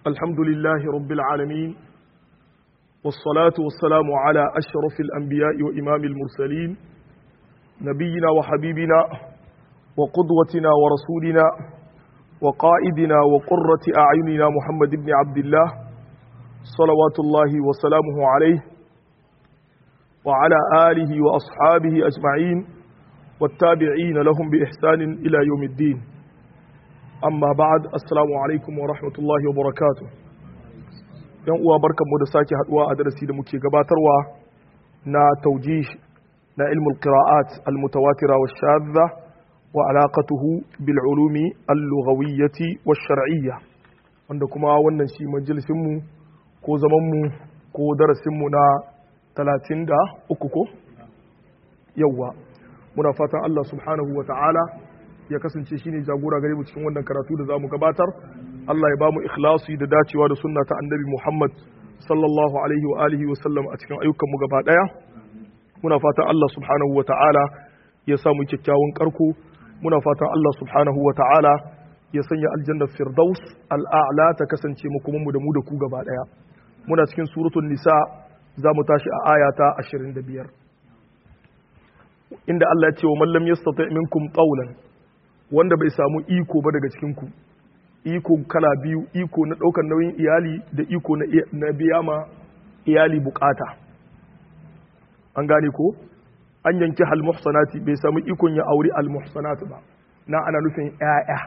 الحمد لله رب العالمين والصلاة والسلام على أشرف الأنبياء وإمام المرسلين نبينا وحبيبنا وقدوتنا ورسولنا وقائدنا وقرة أعيننا محمد بن عبد الله صلوات الله وسلامه عليه وعلى آله وأصحابه أجمعين والتابعين لهم بإحسان إلى يوم الدين amma ba'ad assalamu alaikum wa rahmatullahi wa barakatuh yan uwa barkanmu da sake haduwa a darasi da muke gabatarwa na taujih na ilmul qira'at al mutawatira wa shadha wa alaqatuhu bil ulumi al lughawiyyati wa shar'iyya wanda kuma wannan shi majalisin mu ko zaman mu ko darasin mu na 33 ko yawwa muna fatan Allah subhanahu wa ta'ala ya kasance shine jagora gare mu cikin wannan karatu da zamu gabatar Allah ya bamu ikhlasi da dacewa da sunna ta annabi Muhammad sallallahu alaihi wa alihi wa sallam a cikin ayyukan mu gaba daya muna fatan Allah subhanahu wa ta'ala ya samu kyakkyawan karko muna fatan Allah subhanahu wa ta'ala ya sanya aljanna firdaus al'a'la ta kasance mu kuma mu da mu da ku gaba daya muna cikin suratul nisa zamu tashi a aya ta 25 inda Allah ya ce wa man lam yastati minkum qawlan wanda bai samu iko ba daga cikinku iko kala biyu iko na ɗaukar nauyin iyali da iko na biya ma iyali bukata an gane ko an yanki halmuhsanati bai samu ikon ya auri almuhsanati ba na ana nufin ‘ya'ya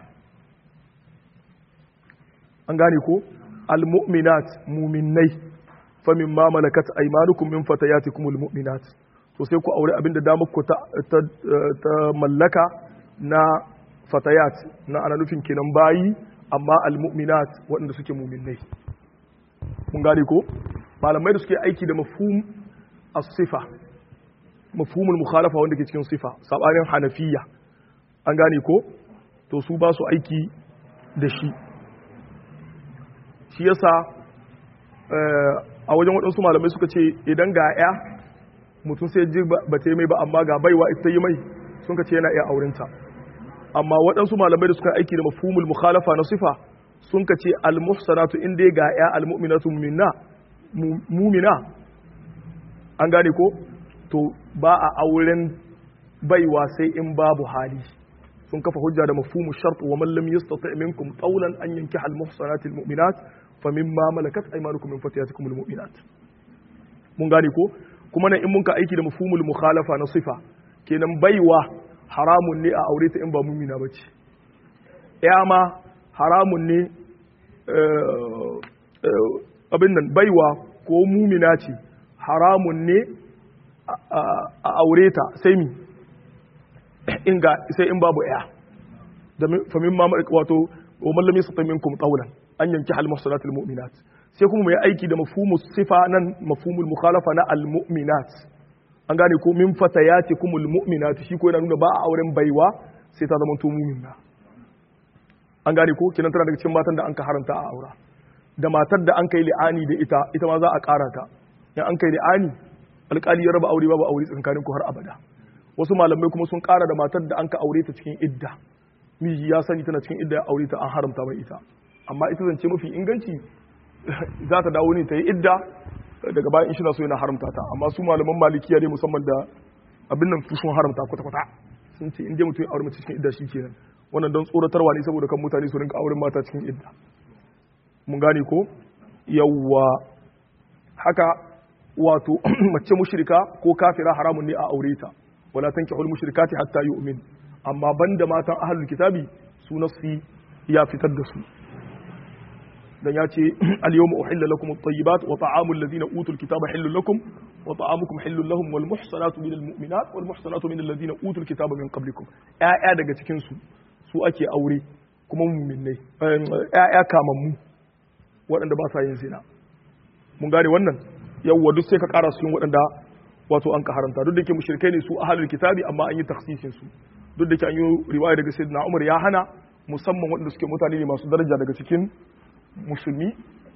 an gane ko almu'minat muminai famin ma malakat aimanukum min fatayatikumul mu'minat to sai ku aure abinda damar ku ta mallaka na fatayat na ana nufin kenan bayi amma almu'minat waɗanda suke muminai mun gane ko malamai da suke aiki da mafhum as-sifa mafhumul mukhalafa wanda ke cikin sifa sabanin hanafiya an gane ko to su ba su aiki da shi shi yasa a wajen waɗansu malamai suka ce idan ga ya mutum sai ji ba ta yi mai ba amma ga baiwa ita yi mai sun ka ce yana iya aurenta amma waɗansu malamai da suka aiki da mafhumul mukhalafa na sifa sun ka ce almuhsanatu in dai ga ya almu'minatu mu'mina mu'mina an gane ko to ba a auren baiwa sai in babu hali sun kafa hujja da mafhumu shart wa man lam yastati minkum qawlan an yankiha almuhsanati almu'minat famimma malakat aymanukum min fatiyatikum almu'minat mun gane ko kuma nan in mun ka aiki da mafhumul mukhalafa na sifa kenan baiwa haramun ne a aure ta in ba mumina ba ce ya ma haramun ne abin nan baiwa ko mumina ce haramun ne a aure ta sai mi sai in babu ya famin ma wato wa mallami su tamin kum qawlan an yanki hal muhsanatul mu'minat sai kuma mai aiki da mafhumu sifa nan mafhumul mukhalafa na al mu'minat an gane ko min fatayati kumul mu'minatu shi ko yana nuna ba a auren baiwa sai ta zama to mu'mina an gane ko kinan tana daga cikin matan da an ka haramta a aura da matar da an kai li'ani da ita ita ma za a ƙara ta in an kai li'ani alƙali ya raba aure babu aure tsakanin ku har abada wasu malamai kuma sun ƙara da matar da an ka aure ta cikin idda miji ya sani tana cikin idda ya aure ta an haramta mai ita amma ita zance mafi inganci za ta dawo ne ta yi idda daga bayan shi na so yana haramta ta amma su malaman malikiya ne musamman da abin nan su sun haramta kwata-kwata sun ce in dai mutum ya aure mace cikin idda shi kenan wannan don tsoratarwa ne saboda kan mutane su rinka auren mata cikin idda mun gane ko yawwa haka wato mace mushrika ko kafira haramun ne a aure ta wala tankihul mushrikati hatta yu'min amma banda matan ahlul kitabi su nasi ya fitar da su dan ya ce al-yawma uhilla lakum at-tayyibat wa ta'amul ladina utul kitaba hillun lakum wa ta'amukum hillun lahum wal muhsanatu minal mu'minat wal muhsanatu minal ladina utul kitaba min qablikum ƴaƴa daga cikin su su ake aure kuma mu'minnai ƴaƴa kamammu waɗanda ba sa yin zina mun gane wannan yawwa duk sai ka ƙara su yin waɗanda wato an ka haramta duk da ke mushrikai ne su ahlul kitabi amma an yi takhsisin su duk da ke an yi riwaya daga sayyidina Umar ya hana musamman waɗanda suke mutane ne masu daraja daga cikin musulmi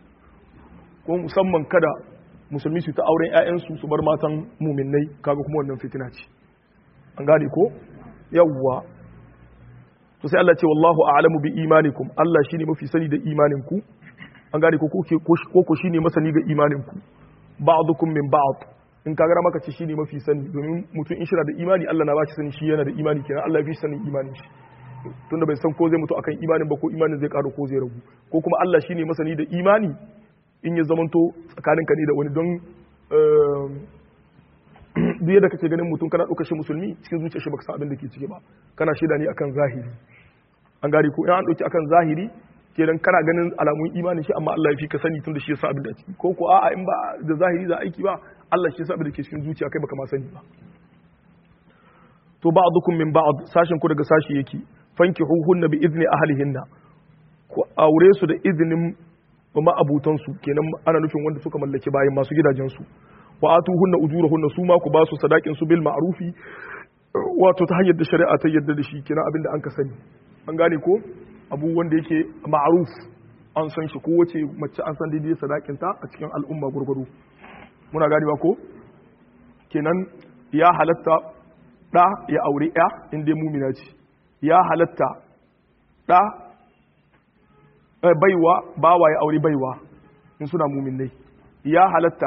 ko musamman kada musulmi su ta auren 'ya'yansu su bar matan muminai kaga kuma wannan fitina ce an gane ko yawwa to sai Allah ce wallahu a'lamu bi imanikum Allah shine mafi sani da imaninku an gane ko ko ko shine masani ga imanin ku ba'dukum min ba'd in ka gara maka ce shine mafi sani domin mutum in shira da imani Allah na ba shi sani shi yana da imani kenan Allah ya fi sanin imanin shi tunda bai san ko zai mutu akan imanin ba ko imanin zai karu ko zai ragu ko kuma Allah shine masani da imani in ya zamanto tsakaninka ne da wani don duk yadda kake ganin mutum kana ɗaukar shi musulmi cikin zuciyar shi baka san abin da ke ciki ba kana shaida ne akan zahiri an gari ko in an ɗauki akan zahiri kenan kana ganin alamun imanin shi amma Allah ya fi ka sani tun da shi ya sa abin da ciki ko ko a'a in ba da zahiri za aiki ba Allah shi ya sa abin da ke cikin zuciya kai baka ma sani ba to ba'dukum min ba'd sashin ku daga sashi yake fankihuhunna bi izni ahlihinna ku aure su da izinin ma'abutan su kenan ana nufin wanda suka mallaki bayan masu gidajen su wa atuhunna ujurahunna su ma ku ba su sadakin su bil ma'rufi wato ta hanyar da shari'a ta yadda da shi kenan abinda an ka sani an gane ko abu wanda yake ma'ruf an san shi kowace mace an san daidai sadakin ta a cikin al'umma gurgudu muna gane ba ko kenan ya halatta da ya aure ya in dai mumina ce ya halatta da baiwa bawa ya aure baiwa in suna muminai ya halatta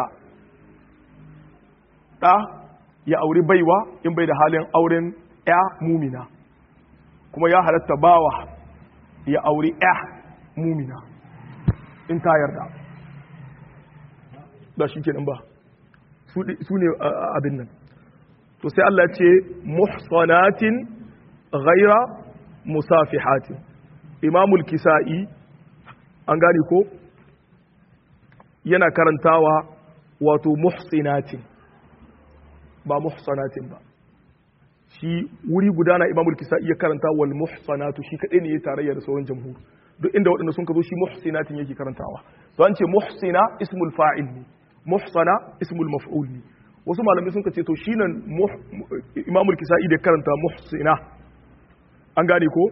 ɗa ya auri baiwa in bai da halin auren ya mumina kuma ya halatta bawa ya auri ya mumina in ta yarda ba shi kenan ba su ne abin nan to sai Allah ce muhsanatin ghaira musafihatin imamul kisa'i an gane ko yana karantawa wato muhsinatin ba muhsanatin ba shi wuri guda na imamul kisa iya karanta wal muhsanatu shi kadai ne ya tarayya da sauran jamhur duk inda waɗanda sun ka zo shi muhsinatin yake karantawa to an ce muhsina ismul fa'il ne muhsana ismul maf'ul ne wasu malamai sun ka ce to shi nan imamul kisa da karanta muhsina an gane ko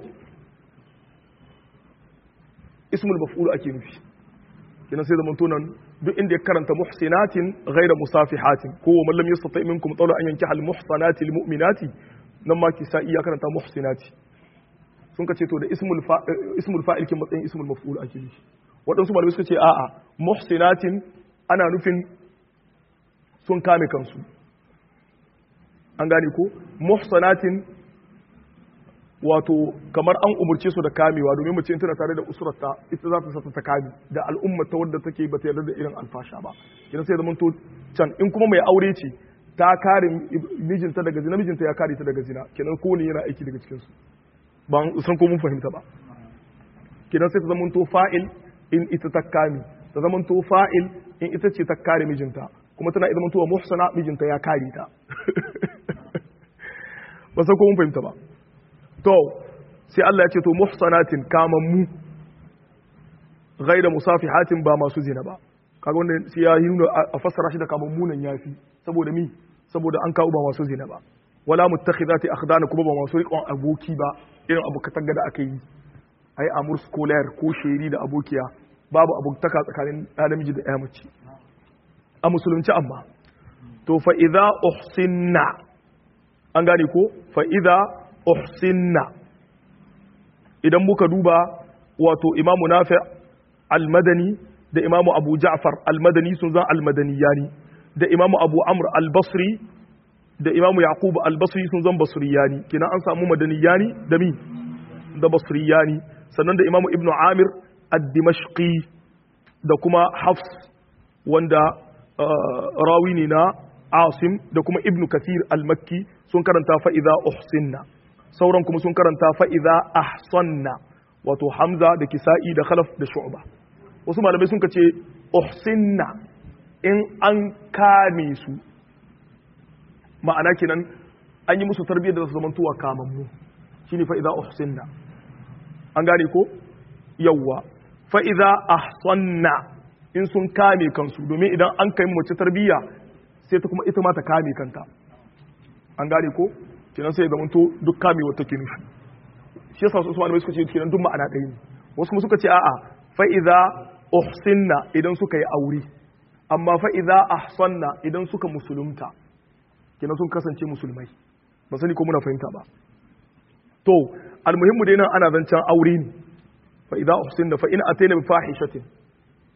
ismul maf'ul ake nufi kina sai zaman tunan duk inda ya karanta muhsinatin ghaira musafihatin ko wa man lam yastati minkum tawla an yankiha al muhsanati al mu'minati nan ma kisa iya karanta muhsinati sun kace to da ismul ismul fa'il kin matsayin ismul maf'ul ake nufi wadansu malamai suka ce a'a muhsinatin ana nufin sun kame kansu an gane ko muhsanatin wato kamar an umurce su da kamewa domin mace tana tare da usurarta ita za ta sata ta kame da al'ummar ta wadda take ba ta yarda da irin alfasha ba idan sai zaman to can in kuma mai aure ce ta kare mijinta daga zina mijinta ya kare ta daga zina kenan ko ne yana aiki daga cikin su ban san ko mun fahimta ba kenan sai ta zaman to fa'il in ita ta kame ta zaman to fa'il in ita ce ta kare mijinta kuma tana zaman to muhsana mijinta ya kare ta ba san ko mun fahimta ba to sai Allah ya ce to muhsanatin kamammu ghaira musafihatin ba masu zina ba kaga wanda sai ya yi nuna a fassara shi da kamammu nan yafi saboda mi saboda an kawo ba masu zina ba wala muttakhidati akhdana kuma ba masu riƙon aboki ba irin abu katanga da aka yi ai amur scholar ko sheri da abokiya babu abokataka tsakanin ɗan namiji da ɗaya mace a musulunci amma to fa idza uhsinna an gane ko fa idza uhsinna idan muka duba wato imamu nafi almadani da imamu abu ja'far almadani sun zan almadaniyani da imamu abu amr albasri da imamu yaqub albasri sun zan basriyani kina an samu madaniyani da mi da basriyani sannan da imamu ibnu amir ad-dimashqi da kuma hafs wanda rawi ne na asim da kuma ibnu kathir al-makki sun karanta fa idza uhsinna sauran kuma sun karanta fa'iza ahsanna wato hamza da kisa'i da khalaf da shu'ba wasu malamai sun ce uhsinna in an kame su ma'ana kenan an yi musu tarbiyyar da su zamantowa kamammu shi ne fa'iza uhsinna an gane ko yawwa fa'iza ahsanna in sun kame kansu domin idan an kai mace tarbiyya sai ta kuma ita ma ta kame kanta an gane ko kenan sai zama to duk kamewa take nufi shi yasa su malamai suka ce kenan duk ma'ana ɗaya ne wasu kuma suka ce a'a fa idza uhsinna idan suka yi aure amma fa idza ahsanna idan suka musulunta kenan sun kasance musulmai ba sani ko muna fahimta ba to almuhimmu dai nan ana zancen aure ne fa idza uhsinna fa in atayna bi fahishatin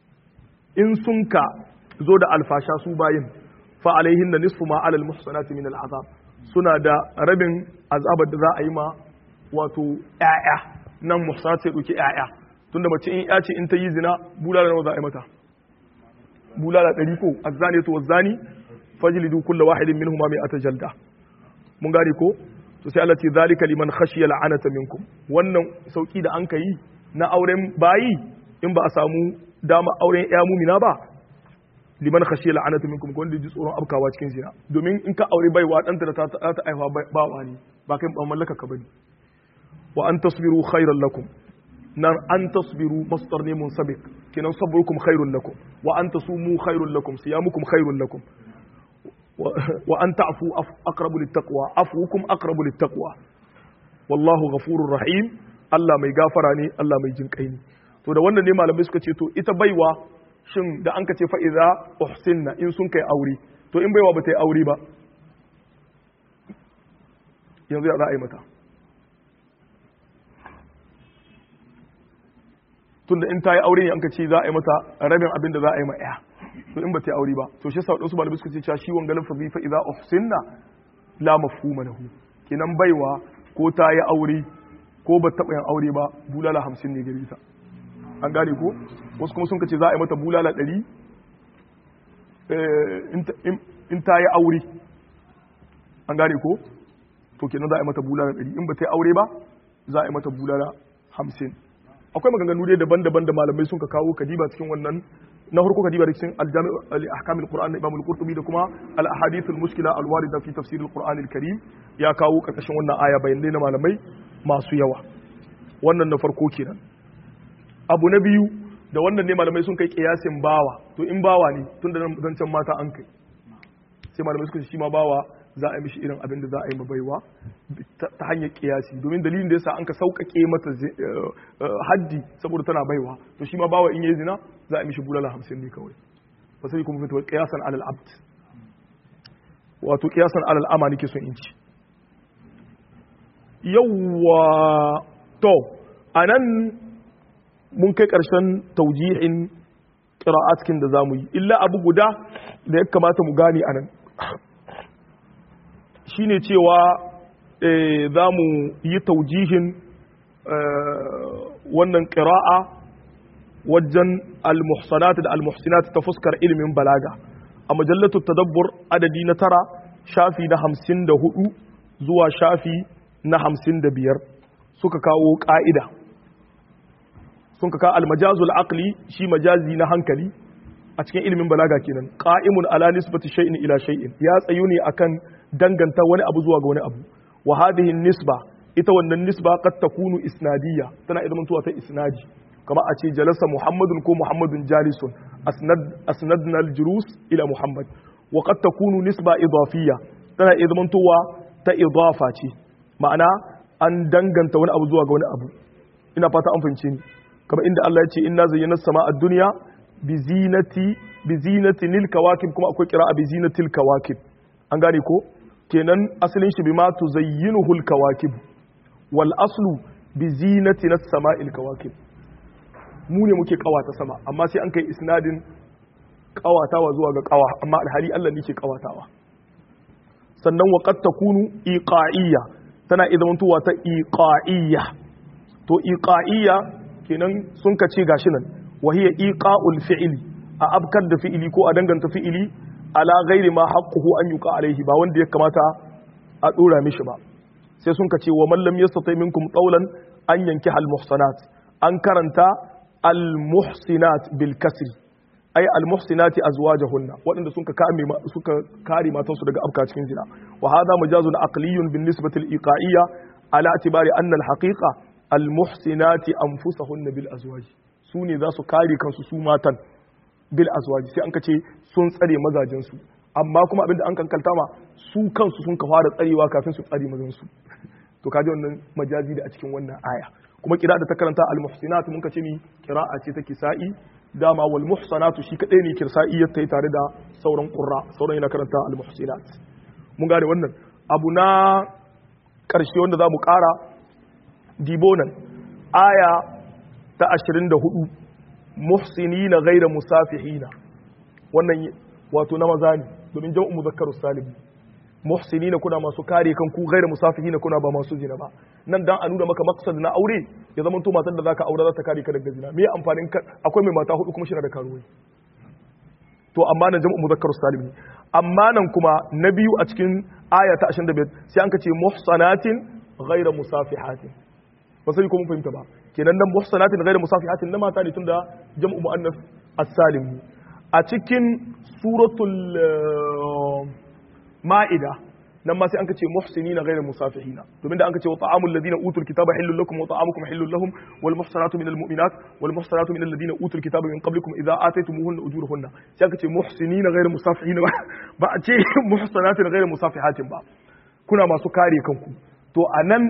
in sun ka zo da alfasha su bayin fa alaihin da nisfu ma alal muhsanati min al'azab suna da rabin azabar da za a yi ma wato ƴaƴa nan muhsanat sai ɗauki ƴaƴa tunda mace in ya ce in ta yi zina bulala nawa za a yi mata bulala ɗari ko azzani to wazzani fajlidu kulla wahidin minhuma mai ata jalda mun gane ko to sai Allah ce zalika liman khashiya la'anata minkum wannan sauki da an kai na auren bayi in ba a samu dama auren ya mumina ba liman khashiya la'anata minkum ko wanda ji tsoron abkawa cikin zina domin in ka aure baiwa danta da ta ta aiwa ba wani ba kai ba mallaka ka bane wa an tasbiru khairan lakum nan an tasbiru masdar ne munsabik kinan sabrukum khairul lakum wa an tasumu khairul lakum siyamukum khairul lakum wa an ta'fu aqrabu littaqwa afukum aqrabu littaqwa wallahu ghafurur rahim Allah mai gafara ne Allah mai jinkai ne to da wannan ne malamai suka ce to ita baiwa shin da an ka ce fa idza uhsinna in sun kai aure to in baiwa ba ta yi aure ba yanzu ya za a yi mata tunda in ta yi aure ne an ka ce za a yi mata rabin abin da za a yi ma ya to in ba ta yi aure ba to shi sa wadansu malamai suka ce cewa shi wanga lafazi fa idza uhsinna la mafhuma lahu kenan baiwa ko ta yi aure ko ba taɓa yin aure ba bulala hamsin ne gare ta an gane ko wasu kuma sun ka ce za a yi mata bulala ɗari in ta yi aure an gane ko to kenan za a yi mata bulala ɗari in ba ta yi aure ba za a yi mata bulala hamsin akwai maganganu dai daban-daban da malamai sun ka kawo kadiba cikin wannan na farko kadiba da cikin aljami al-ahkamul qur'an na imam al-qurtubi da kuma al-ahadith al-mushkila al-warida fi tafsir al-qur'an al-karim ya kawo karkashin wannan aya bayanai na malamai masu yawa wannan na farko kenan abu na biyu da wannan ne malamai sun kai kiyasin bawa to in bawa ne tun da zancen mata an kai sai malamai suka ce shi ma bawa za a yi mishi irin abin da za a yi mabaiwa ta hanyar kiyasi domin dalilin da yasa an ka sauƙaƙe mata haddi saboda tana baiwa to shi ma bawa in yi zina za a yi mishi bulala hamsin ne kawai ba sai kuma fitowa kiyasan alal abd wato kiyasan alal ama nake son in ci yawwa to anan mun kai ƙarshen taujihin ƙira'atkin da za mu yi illa abu guda da ya kamata mu gane anan shi ne cewa za mu yi taujihin wannan ƙira'a wajen al-muhsanat da al-muhsinat ta fuskar ilimin balaga a majallatu tadabbur adadi na tara shafi na hamsin da hudu zuwa shafi na hamsin da biyar suka kawo ƙa'ida sun kaka almajazul aqli shi majazi na hankali a cikin ilimin balaga kenan qa'imun ala nisbati shay'in ila shay'in ya tsayu ne akan danganta wani abu zuwa ga wani abu wa hadhihi nisba ita wannan nisba qad takunu isnadiyya tana idan tuwa ta isnadi kama a ce jalasa muhammadun ko muhammadun jalisun asnad asnadna al-julus ila muhammad wa qad takunu nisba idafiyya tana idan tuwa ta idafa ce ma'ana an danganta wani abu zuwa ga wani abu ina fata an fahimce ni kamar inda Allah ya ce inna zayyana sama a duniya bi zinati bi zinati lil kawakib kuma akwai kira bi zinatil kawakib an gane ko kenan asalin shi bima tuzayyinuhu al kawakib wal aslu bi zinati nas sama'il kawakib mu ne muke kawata sama amma sai an kai isnadin kawatawa zuwa ga kawa amma alhali Allah ne ke kawatawa sannan wa qad takunu iqa'iyya tana idan tuwa ta iqa'iyya to iqa'iyya kenan sun ka ce gashi nan wahiya iqa'ul fi'li a abkar da fi'ili ko a danganta fi'ili ala ghairi ma haqquhu an yuqa alaihi ba wanda ya kamata a dora mishi ba sai sun ka ce wa man lam yastati minkum qawlan an yanki al muhsanat an karanta al muhsinat bil kasri ay al muhsinati azwajahunna waɗanda sun ka kame suka kare matansu daga abka cikin zina wa hadha majazun aqliyun bin nisbati al iqa'iyya ala itibari anna al haqiqa almuhsinati anfusahunna bil azwaj su ne za su kare kansu su matan bil azwaj sai an kace sun tsare mazajen su amma kuma abinda an kankalta ma su kansu sun ka fara tsarewa kafin su tsare mazan su to kaji wannan majazi da a cikin wannan aya kuma kira da ta karanta almuhsinat mun kace ni qira'a ce ta kisa'i dama wal muhsanatu shi kadai ne kirsa'i ya tai tare da sauran qurra sauran yana karanta almuhsinat mun gane wannan abu na karshe wanda za mu kara dibonan aya ta 24 muhsinina ghayra musafihina wannan wato na maza ne domin jam'u muzakkaru salim muhsinina kuna masu kare kanku ghayra musafihina kuna ba masu zina ba nan dan a nuna maka maqsad na aure ya zama to matar da zaka aure za ta kare ka daga zina me amfanin akwai mai mata hudu kuma shi da karuwai to amma nan jam'u muzakkaru salim ne amma nan kuma na biyu a cikin aya ta 25 sai an ka ce muhsanatin ghayra musafihatin ba sai ko mun fahimta ba kenan nan muhsanatin ghayra musafihatin na mata ne tunda jam'u muannas as-salim a cikin suratul ma'ida nan ma sai an kace muhsinina ghayra musafihina domin da an kace wa ta'amul ladina utul kitaba hillul lakum wa ta'amukum hillul lahum wal muhsanatu minal mu'minat wal muhsanatu minal ladina utul kitaba min qablikum idza ataytumuhunna ujurahunna sai aka ce muhsinina ghayra musafihina ba a ce muhsanatin ghayra musafihatin ba kuna masu kare kanku to anan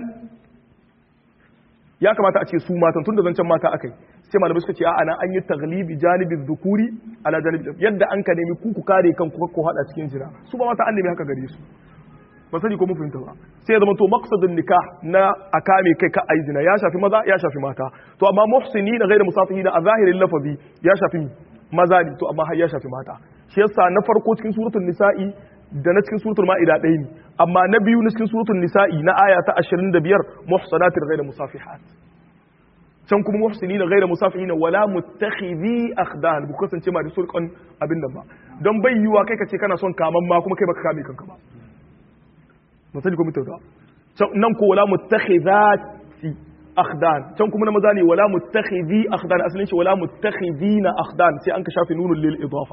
ya kamata a ce su matan tun da zancen mata akai sai malamai suka ce a nan an yi taglibi janibin dhukuri ala janibin yadda an ka nemi ku ku kare kanku ko hada cikin jira su ba mata an nemi haka gare su ba sani ko mun fahimta ba sai ya zama to maqsadun nikah na akame kai ka ayi zina ya shafi maza ya shafi mata to amma muhsini na ghairu musafihi a zahirin lafazi ya shafi maza ne to amma har ya shafi mata shi yasa na farko cikin suratul nisa'i da na cikin suratul ma'ida ɗaya ne amma na biyu na cikin suratul nisa'i na aya ta 25 muhsanatin ghairu musafihat can kuma muhsini na ghairu musafihin wala muttakhidhi akhdan bu kasance ma da sulqan abin nan ba don bai yiwa kai ka ce kana son kaman ma kuma kai baka kame kanka ba masali ko mutunta nan ko wala muttakhidati akhdan can kuma na maza ne wala muttakhidhi akhdan asalin shi wala muttakhidina akhdan sai an ka shafi nunul lil idafa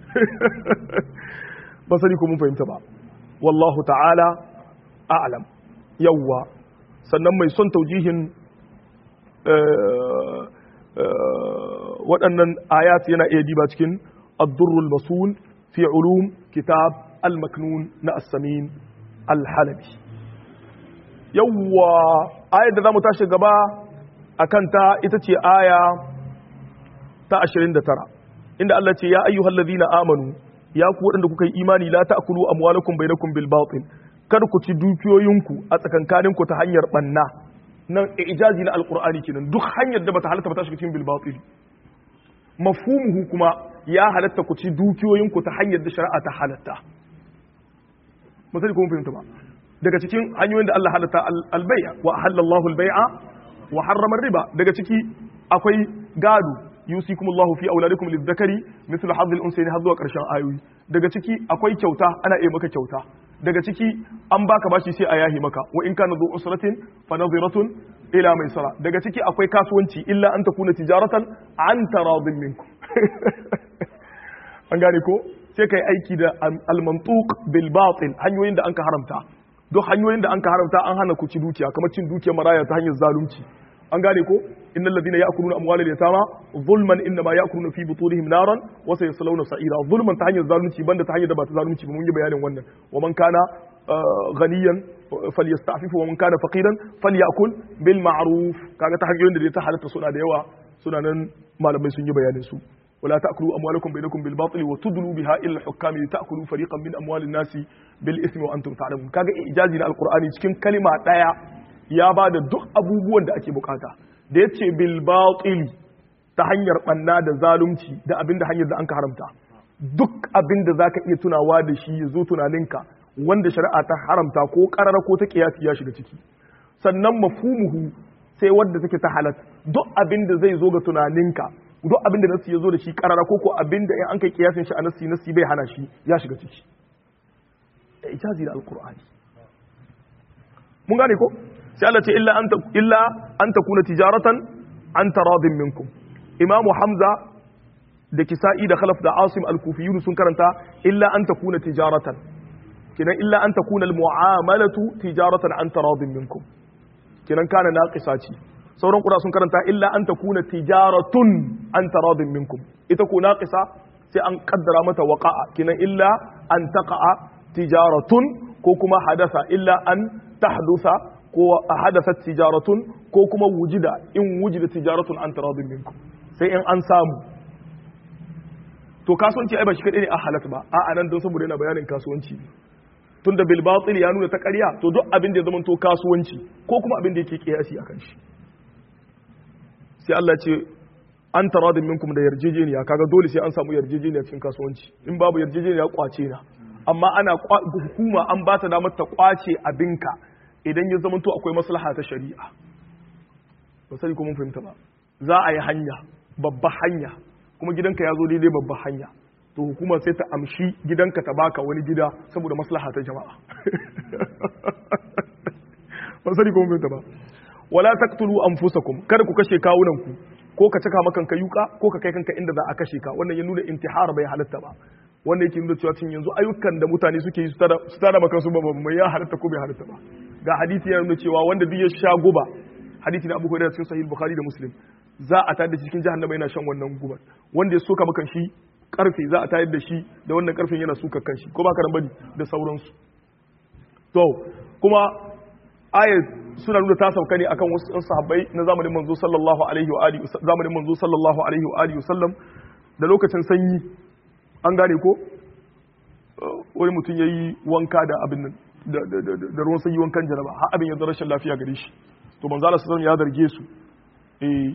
masali ko mun fahimta ba wallahu ta'ala a'lam yawwa sannan mai son taujihin waɗannan ayat yana iya diba cikin ad-durrul masul fi ulum kitab al-maknun na as-samin alhalabi yawwa ayar da za mu tashi gaba a kanta ita ce aya ta 29 inda Allah ce ya ayyuhal ladina amanu ya ku waɗanda kuka yi imani la ta'kulu amwalakum bainakum bil batil kar ku ci dukiyoyinku a tsakankanin ku ta hanyar banna nan ijazi na alqur'ani kenan duk hanyar da bata halatta ba ta shiga cikin bil batil mafhumuhu kuma ya halatta ku ci dukiyoyinku ta hanyar da shari'a ta halatta musali kuma fahimta ba daga cikin hanyoyin da Allah halatta albai'a wa halallahu albai'a wa harrama riba daga ciki akwai gado yusikumullahu fi auladikum lizzakari mithlu hadhil unsayni har zuwa karshen ayoyi daga ciki akwai kyauta ana iya maka kyauta daga ciki an baka bashi sai a yahi maka wa in kana dhu usratin fa nadhiratun ila maisara daga ciki akwai kasuwanci illa an takuna tijaratan an taradin minkum an gane ko sai kai aiki da al-mantuq bil batil hanyoyin da anka haramta duk hanyoyin da anka haramta an hana ku ci dukiya kamar cin dukiyar maraya ta hanyar zalunci an gane ko innal ladina ya'kuluna amwalal yatama zulman inma ya'kuluna fi butunihim naran wa sayaslawna sa'ira zulman ta hanyar zalunci banda ta hanyar da ba ta zalunci ba mun yi bayanin wannan wa man kana ghaniyan falyasta'fif wa man kana faqiran falyakul bil ma'ruf kaga ta hanyoyin da ta halatta suna da yawa suna nan malamai sun yi bayanin su ولا تأكلوا أموالكم بينكم بالباطل وتدلوا بها إلى الحكام لتأكلوا فريقا من أموال الناس بالإثم وأنتم تعلمون kaga ijazi na alqur'ani cikin kalima daya ya bada duk abubuwan da ake bukata da yace bil batil ta hanyar banna da zalunci da abinda hanyar da anka haramta duk abinda zaka iya tunawa da shi ya zo tunaninka wanda shari'a ta haramta ko karara ko ta kiyasi ya shiga ciki sannan mafhumuhu sai wanda take ta halat duk abinda zai zo ga tunaninka duk abin da nasi ya zo da shi karara ko ko abin da in an kai kiyasin shi a nasi nasi bai hana shi ya shiga ciki ijazi da alqur'ani mun gane ko sai Allah ce illa an illa an takuna tijaratan an taradin minkum imamu hamza da kisa'i da khalaf da asim al-kufiyun sun karanta illa an takuna tijaratan kinan illa an takuna al-mu'amalatu tijaratan an taradin minkum kinan kana naqisa ce sauran kuda sun karanta illa an takuna tijaratun an taradin minkum ita ko naqisa sai an kaddara mata waqa'a kinan illa an taqa'a tijaratun ko kuma hadasa illa an tahdusa ko hadasat tijaratun ko kuma wujida in wujida tijaratun an taradin minkum sai in an samu to kasuwanci ai ba shi kadai ne a halatta ba a'a nan don saboda yana bayanin kasuwanci tunda bil batil ya nuna ta ƙarya to duk abin da ya zama to kasuwanci ko kuma abin da yake kiyasi akan shi sai Allah ce an taradin minkum da yarjejeniya kaga dole sai an samu yarjejeniya cikin kasuwanci in babu yarjejeniya kwace na amma ana hukuma an ba ta damar ta kwace abinka idan ya zama to akwai maslaha ta shari'a ba sai ko mun fahimta ba za a yi hanya babba hanya kuma gidanka ya zo daidai babba hanya to hukuma sai ta amshi gidanka ta baka wani gida saboda maslaha ta jama'a ba sai ko mun fahimta ba wala taqtulu anfusakum kada ku kashe kawunanku ko ka caka makan ka yuka ko ka kai kanka inda za a kashe ka wannan ya nuna intihar bai halatta ba wanda yake nuna cewa cin yanzu ayyukan da mutane suke yi su tada makan su ba mai ya halatta ko bai halatta ba ga hadisi ya nuna cewa wanda duk ya sha guba hadisi na Abu Hurairah cikin Sahih Bukhari da Muslim za a tayar da cikin jahannama yana shan wannan gubar wanda ya soka makan shi karfe za a tayar da shi da wannan karfen yana suka kan shi ko ba karan bane da sauransu to kuma ayat suna nuna ta sauka ne akan wasu sahabbai na zamanin manzo sallallahu alaihi wa alihi zamanin manzo sallallahu alaihi wa alihi sallam da lokacin sanyi an gane ko wani mutum yayi wanka da abin nan da ruwan sanyi wankan jaraba har abin ya zama rashin lafiya gare shi to manzo Allah sallallahu ya zarge su eh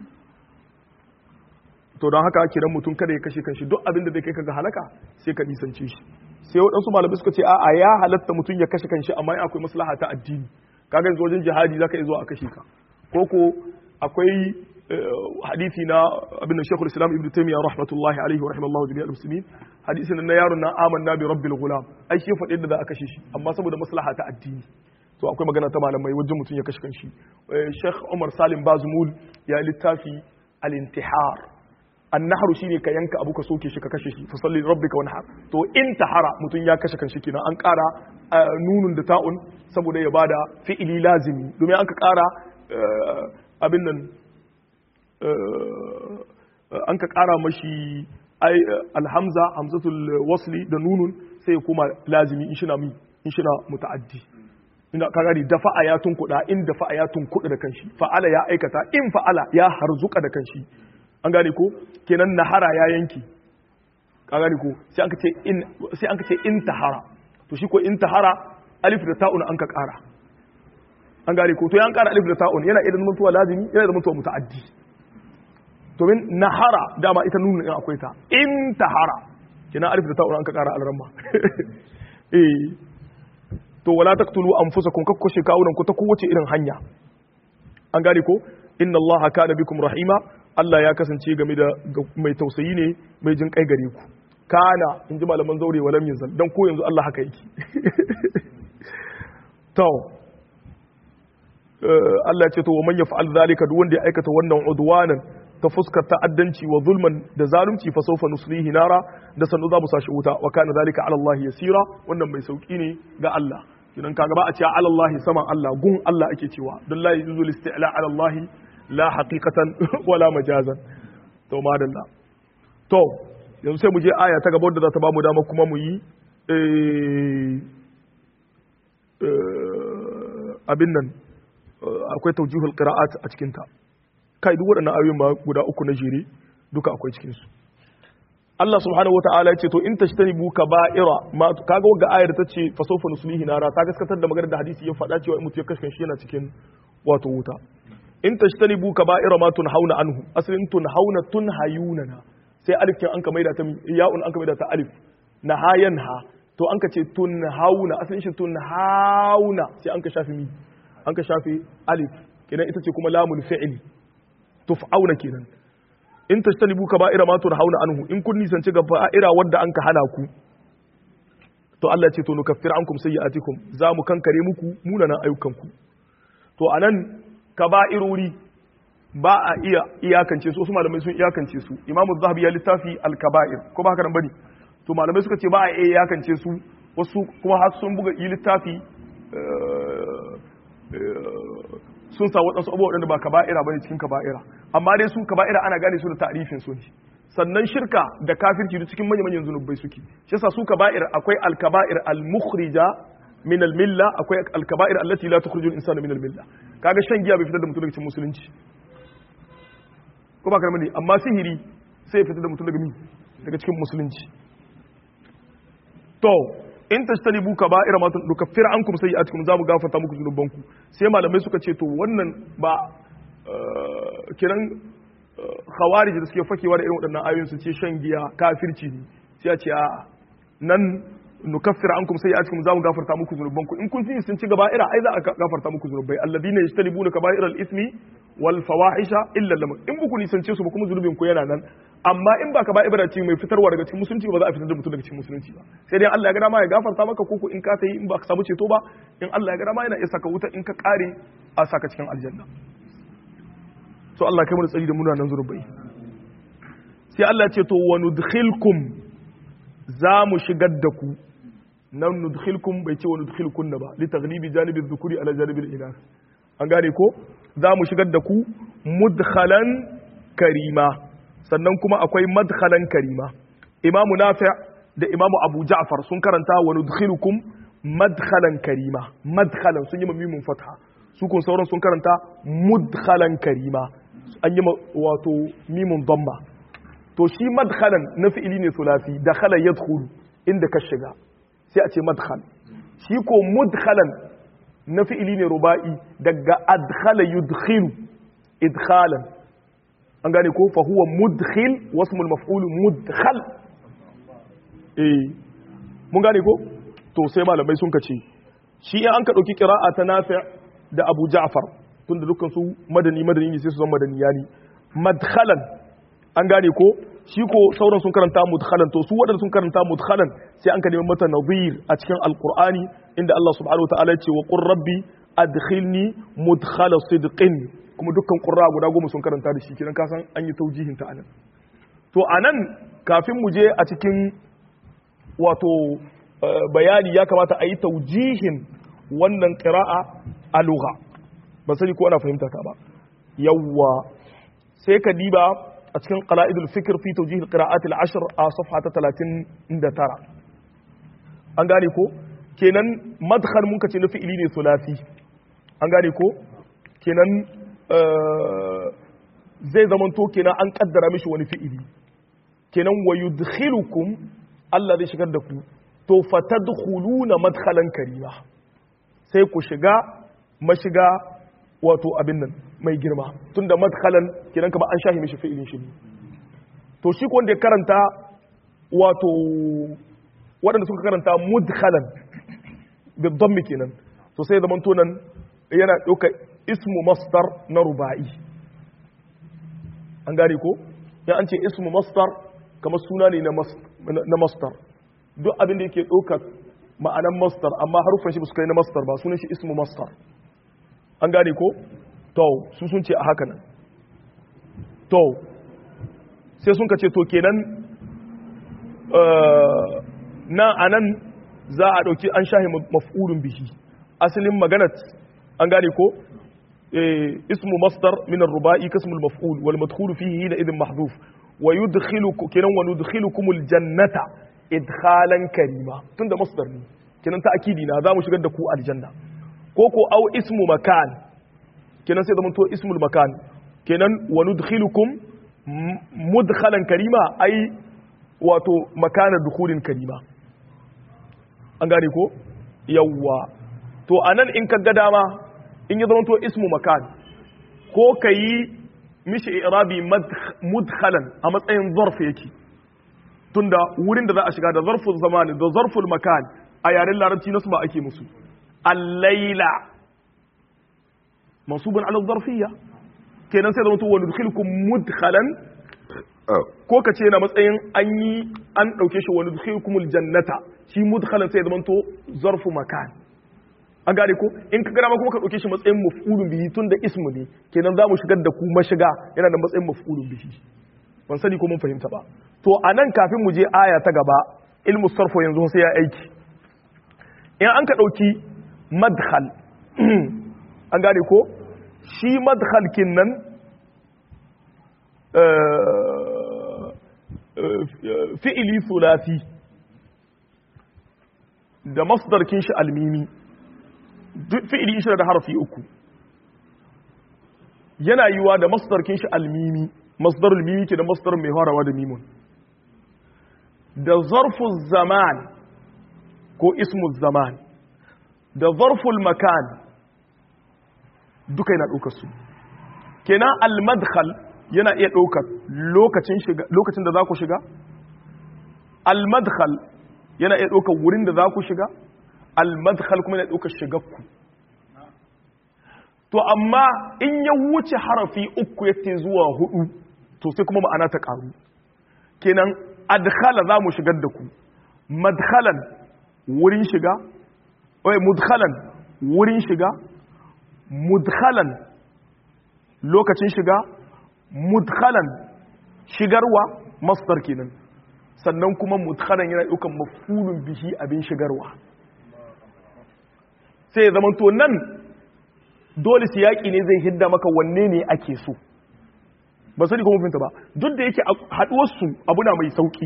to don haka kiran mutum kada ya kashe kanshi duk abin da zai kai kaga halaka sai ka nisance shi sai waɗansu malamai suka ce a'a ya halatta mutum ya kashe kanshi amma akwai maslaha ta addini kaga yanzu wajen jihadi zaka iya zuwa a kashe ka ko ko akwai hadisi na abin da Sheikhul Islam Ibn Taymiyyah rahmatullahi alaihi wa rahimallahu jami'al muslimin hadisin na yaron na amanna bi rabbil gulam ai shi faɗi da za a kashe shi amma saboda maslaha ta addini to akwai magana ta malamai wajen mutum ya kashe kanshi Sheikh Umar Salim Bazmul ya littafi al-intihar annahru shine ka yanka abu ka soke shi ka kashe shi fa salli rabbika wanhar to intahara mutum ya kashe kanshi kenan an ƙara nunun da ta'un saboda ya bada fi'ili lazimi domin an ka ƙara abin nan an ka ƙara mashi alhamza hamzatul wasli da nunun sai ya koma lazimi in shina mi in shina muta'addi ina ka gani da fa'a ya tunkuda in da fa'a ya tunkuda da kanshi fa'ala ya aikata in fa'ala ya harzuka da kanshi an gane ko kenan nahara ya yanki ka gane ko sai an ka ce in sai an ka ce intahara to shi ko intahara alif da ta'un an ka ƙara an gane ko to ya an ƙara alif da ta'un yana idan mutuwa lazimi yana da mutuwa muta'addi domin nahara dama ita nuna in akwai ta intahara kenan alif da ta'un an ka ƙara alramma eh to wala taqtulu anfusakum kakkoshe kawunan ku ta kowace irin hanya an gane ko inna allaha kana bikum rahima Allah ya kasance game da mai tausayi ne mai jin kai gare ku kana in ji malaman zaure wa lam yanzal dan ko yanzu Allah haka yake to Allah ya ce to man yaf'al zalika duk wanda ya aikata wannan udwanan ta fuskar ta'addanci wa zulman da zalunci fa sawfa nuslihi nara da sanu za mu sashi wuta wa kana zalika ala Allah yasira wannan mai sauki ne ga Allah kidan kaga ba a ce ala Allah saman Allah gun Allah ake cewa don la yuzul isti'la ala Allah la haqiqatan wala majazan to madalla to yanzu sai mu je aya ta gaba da za ta ba mu dama kuma mu yi abin nan akwai taujihul qira'at a cikin ta kai duk waɗannan ayoyin ba guda uku na jere duka akwai cikin su Allah subhanahu wataala ya ce to in tashtanibu kaba'ira ma kaga wagga ayar ta ce fa sawfa nuslihi nara ta gaskatar da maganar da hadisi ya faɗa cewa in mutum ya kashe shi yana cikin wato wuta in tashtanibu kaba'ira ma tunhauna anhu asalin tunhauna tunhayuna na sai alif kin an ka maida ta ya'un an ka maida ta alif nahayanha to an ka ce tunhauna asalin shi tunhauna sai an ka shafi mi an ka shafi alif kenan ita ce kuma lamul fi'li tuf'auna kenan in tashtanibu kaba'ira ma tunhauna anhu in kun nisanci gaba'ira wanda an ka hana ku to Allah ya ce to nukaffir ankum sayyi'atikum za mu kankare muku munanan ayyukanku to anan kaba'irori ba a iya iyakance su wasu malamai sun iyakance su imamu zahabi ya littafi al-kaba'ir ko ba haka nan bane to malamai suka ce ba a iya iyakance su wasu kuma har sun buga yi littafi sun sa waɗansu abubuwa waɗanda ba kaba'ira bane cikin kaba'ira amma dai su kaba'ira ana gane su da ta'rifin su ne sannan shirka da kafirci duk cikin manyan manyan zunubai suke shi yasa su kaba'ir akwai al-kaba'ir al-mukhrija min al-milla akwai al-kaba'ir allati la tukhriju al-insana min al-milla kaga shan giya bai fitar da mutum daga cikin musulunci ko ba karama ne amma sihiri sai ya fitar da mutum daga mi daga cikin musulunci to in tashtanibu kaba'ira ma nukaffir ankum sayyi'atikum za mu gafarta muku zunubanku sai malamai suka ce to wannan ba kiran khawarij da suke fakewa da irin waɗannan ayoyin su ce shan giya kafirci ne sai a ce a nan nukaffira ankum sayyi'atikum za mu gafarta muku zunubanku in kun fi sun ci gaba ira ai za a gafarta muku zunubai alladina yajtanibuna kaba'ir al-ithmi wal fawahisha illa lam in buku nisance su ba kuma zunubin ku yana nan amma in ba ka ba ibra ce mai fitarwa daga cikin musulunci ba za a fitar da mutum daga cikin musulunci ba sai dai Allah ya ga dama ya gafarta maka koko in ka tayi in ba ka samu ceto ba in Allah ya ga dama yana iya saka wuta in ka kare a saka cikin aljanna to Allah kai mu da tsari da munanan zunubai sai Allah ya ce to wa nudkhilkum za mu shigar da ku nan nudkhilkum bai ce wa nudkhilkunna ba li taghlibi janibi dhukuri ala janibi al-inath an gane ko za mu shigar da ku mudkhalan karima sannan kuma akwai madkhalan karima imamu nafi da imamu abu ja'far sun karanta wa nudkhilukum madkhalan karima madkhalan sun yi mimun fatha su kun sauran sun karanta mudkhalan karima an yi wato mimun damma to shi madkhalan na fi'ili ne sulasi dakhala yadkhulu inda ka shiga sai a ce madkhal shi ko mudkhalan na fi'ili ne ruba'i daga adkhala yudkhilu idkhalan an gane ko fa huwa mudkhil wasmul maf'ul mudkhal eh mun gane ko to sai malamai sun kace shi in an ka dauki qira'a ta nafi' da Abu Ja'far tunda dukkan su madani madani ne sai su zama madaniyani madkhalan an gane ko shi ko sauran sun karanta mudkhalan to su wadanda sun karanta mudkhalan sai an ka nemi mata nadhir a cikin alqur'ani inda Allah subhanahu wataala ya ce wa qur rabbi adkhilni mudkhala sidqin kuma dukkan qurra guda goma sun karanta da shi kiran kasan an yi taujihin ta anan to anan kafin mu je a cikin wato bayani ya kamata a yi taujihin wannan qira'a a lugha ba sani ko ana fahimta ta ba yawwa sai ka diba a cikin qala'idul fikr fi tawjih al-qira'at al-ashr a safha ta 39 an gane ko kenan madkhal mun kace na fi'ili ne sulasi an gane ko kenan zai zaman to kenan an kaddara mishi wani fi'ili kenan wa yudkhilukum Allah zai shigar da ku to fatadkhuluna madkhalan karima sai ku shiga mashiga wato abin nan mai girma tunda madkhalan kenan kamar an shahi mishi fi'ilin shi to shi ko wanda ya karanta wato waɗanda suka karanta mudkhalan bi dhammi kenan to sai zaman to nan yana ɗauka ismu masdar na ruba'i an gane ko ya an ce ismu masdar kamar suna ne na masdar duk abin da yake ɗauka ma'anan masdar amma harufan shi ba su kai na masdar ba sunan shi ismu masdar an gane ko to su sun ce a haka nan to sai sun ka ce to kenan na anan za a ɗauki an shahi maf'ulun bihi asalin maganat an gane ko ismu masdar min ar-ruba'i kasmul maf'ul wal madkhulu fihi hina idin mahdhuf wa yudkhilukum kenan wa nudkhilukum al-jannata idkhalan karima tunda masdar ne kenan ta'kidi na za mu shigar da ku aljanna ko ko au ismu makan kenan sai zamanto ismul makan kenan wa nudkhilukum mudkhalan karima ai wato makana dukhulin karima an gane ko yawwa to anan in ka ga dama in ya zamanto ismu makan ko kayi mishi irabi mudkhalan a matsayin zarf yake tunda wurin da za a shiga da zarful zamani da zarful makan a yaren larabci nasu ba ake musu الليلة منصوب على الظرفية kenan sai zama to wani dukkan mudkhalan ko ka ce na matsayin an yi an ɗauke shi wani dukkan jannata shi mudkhalan sai zama to zarfu makan an gane ko in ka gana kuma ka ɗauke shi matsayin maf'ulun bihi tun da ismu ne kenan za mu shigar da ku mashiga yana da matsayin maf'ulun bihi ban sani ko mun fahimta ba to a nan kafin mu je aya ta gaba ilmu sarfo yanzu sai ya aiki in an ka ɗauki madkhal an gane ko shi madkhal kin nan fi'ili sulasi da masdar kin shi almimi duk fi'ili shi da harfi uku yana yiwa da masdar kin shi almimi masdar almimi ke da masdar mai harawa da mimun da zarful zaman ko ismul zaman da zarful makan duka yana ɗaukar su kenan al-madkhal yana iya ɗaukar lokacin shiga lokacin da za ku shiga al-madkhal yana iya ɗaukar wurin da za ku shiga al-madkhal kuma yana ɗaukar shigarku to amma in ya wuce harafi uku yake zuwa hudu to sai kuma ma'ana ta karu kenan adkhala za mu shigar da ku madkhalan wurin shiga oi mudkhalan wurin shiga mudkhalan lokacin shiga mudkhalan shigarwa masdar kenan sannan kuma mudkhalan yana daukan mafulun bihi abin shigarwa sai ya zama to nan dole siyaki ne zai hidda maka wanne ne ake so ba sani kuma finta ba duk da yake haduwarsu abu na mai sauki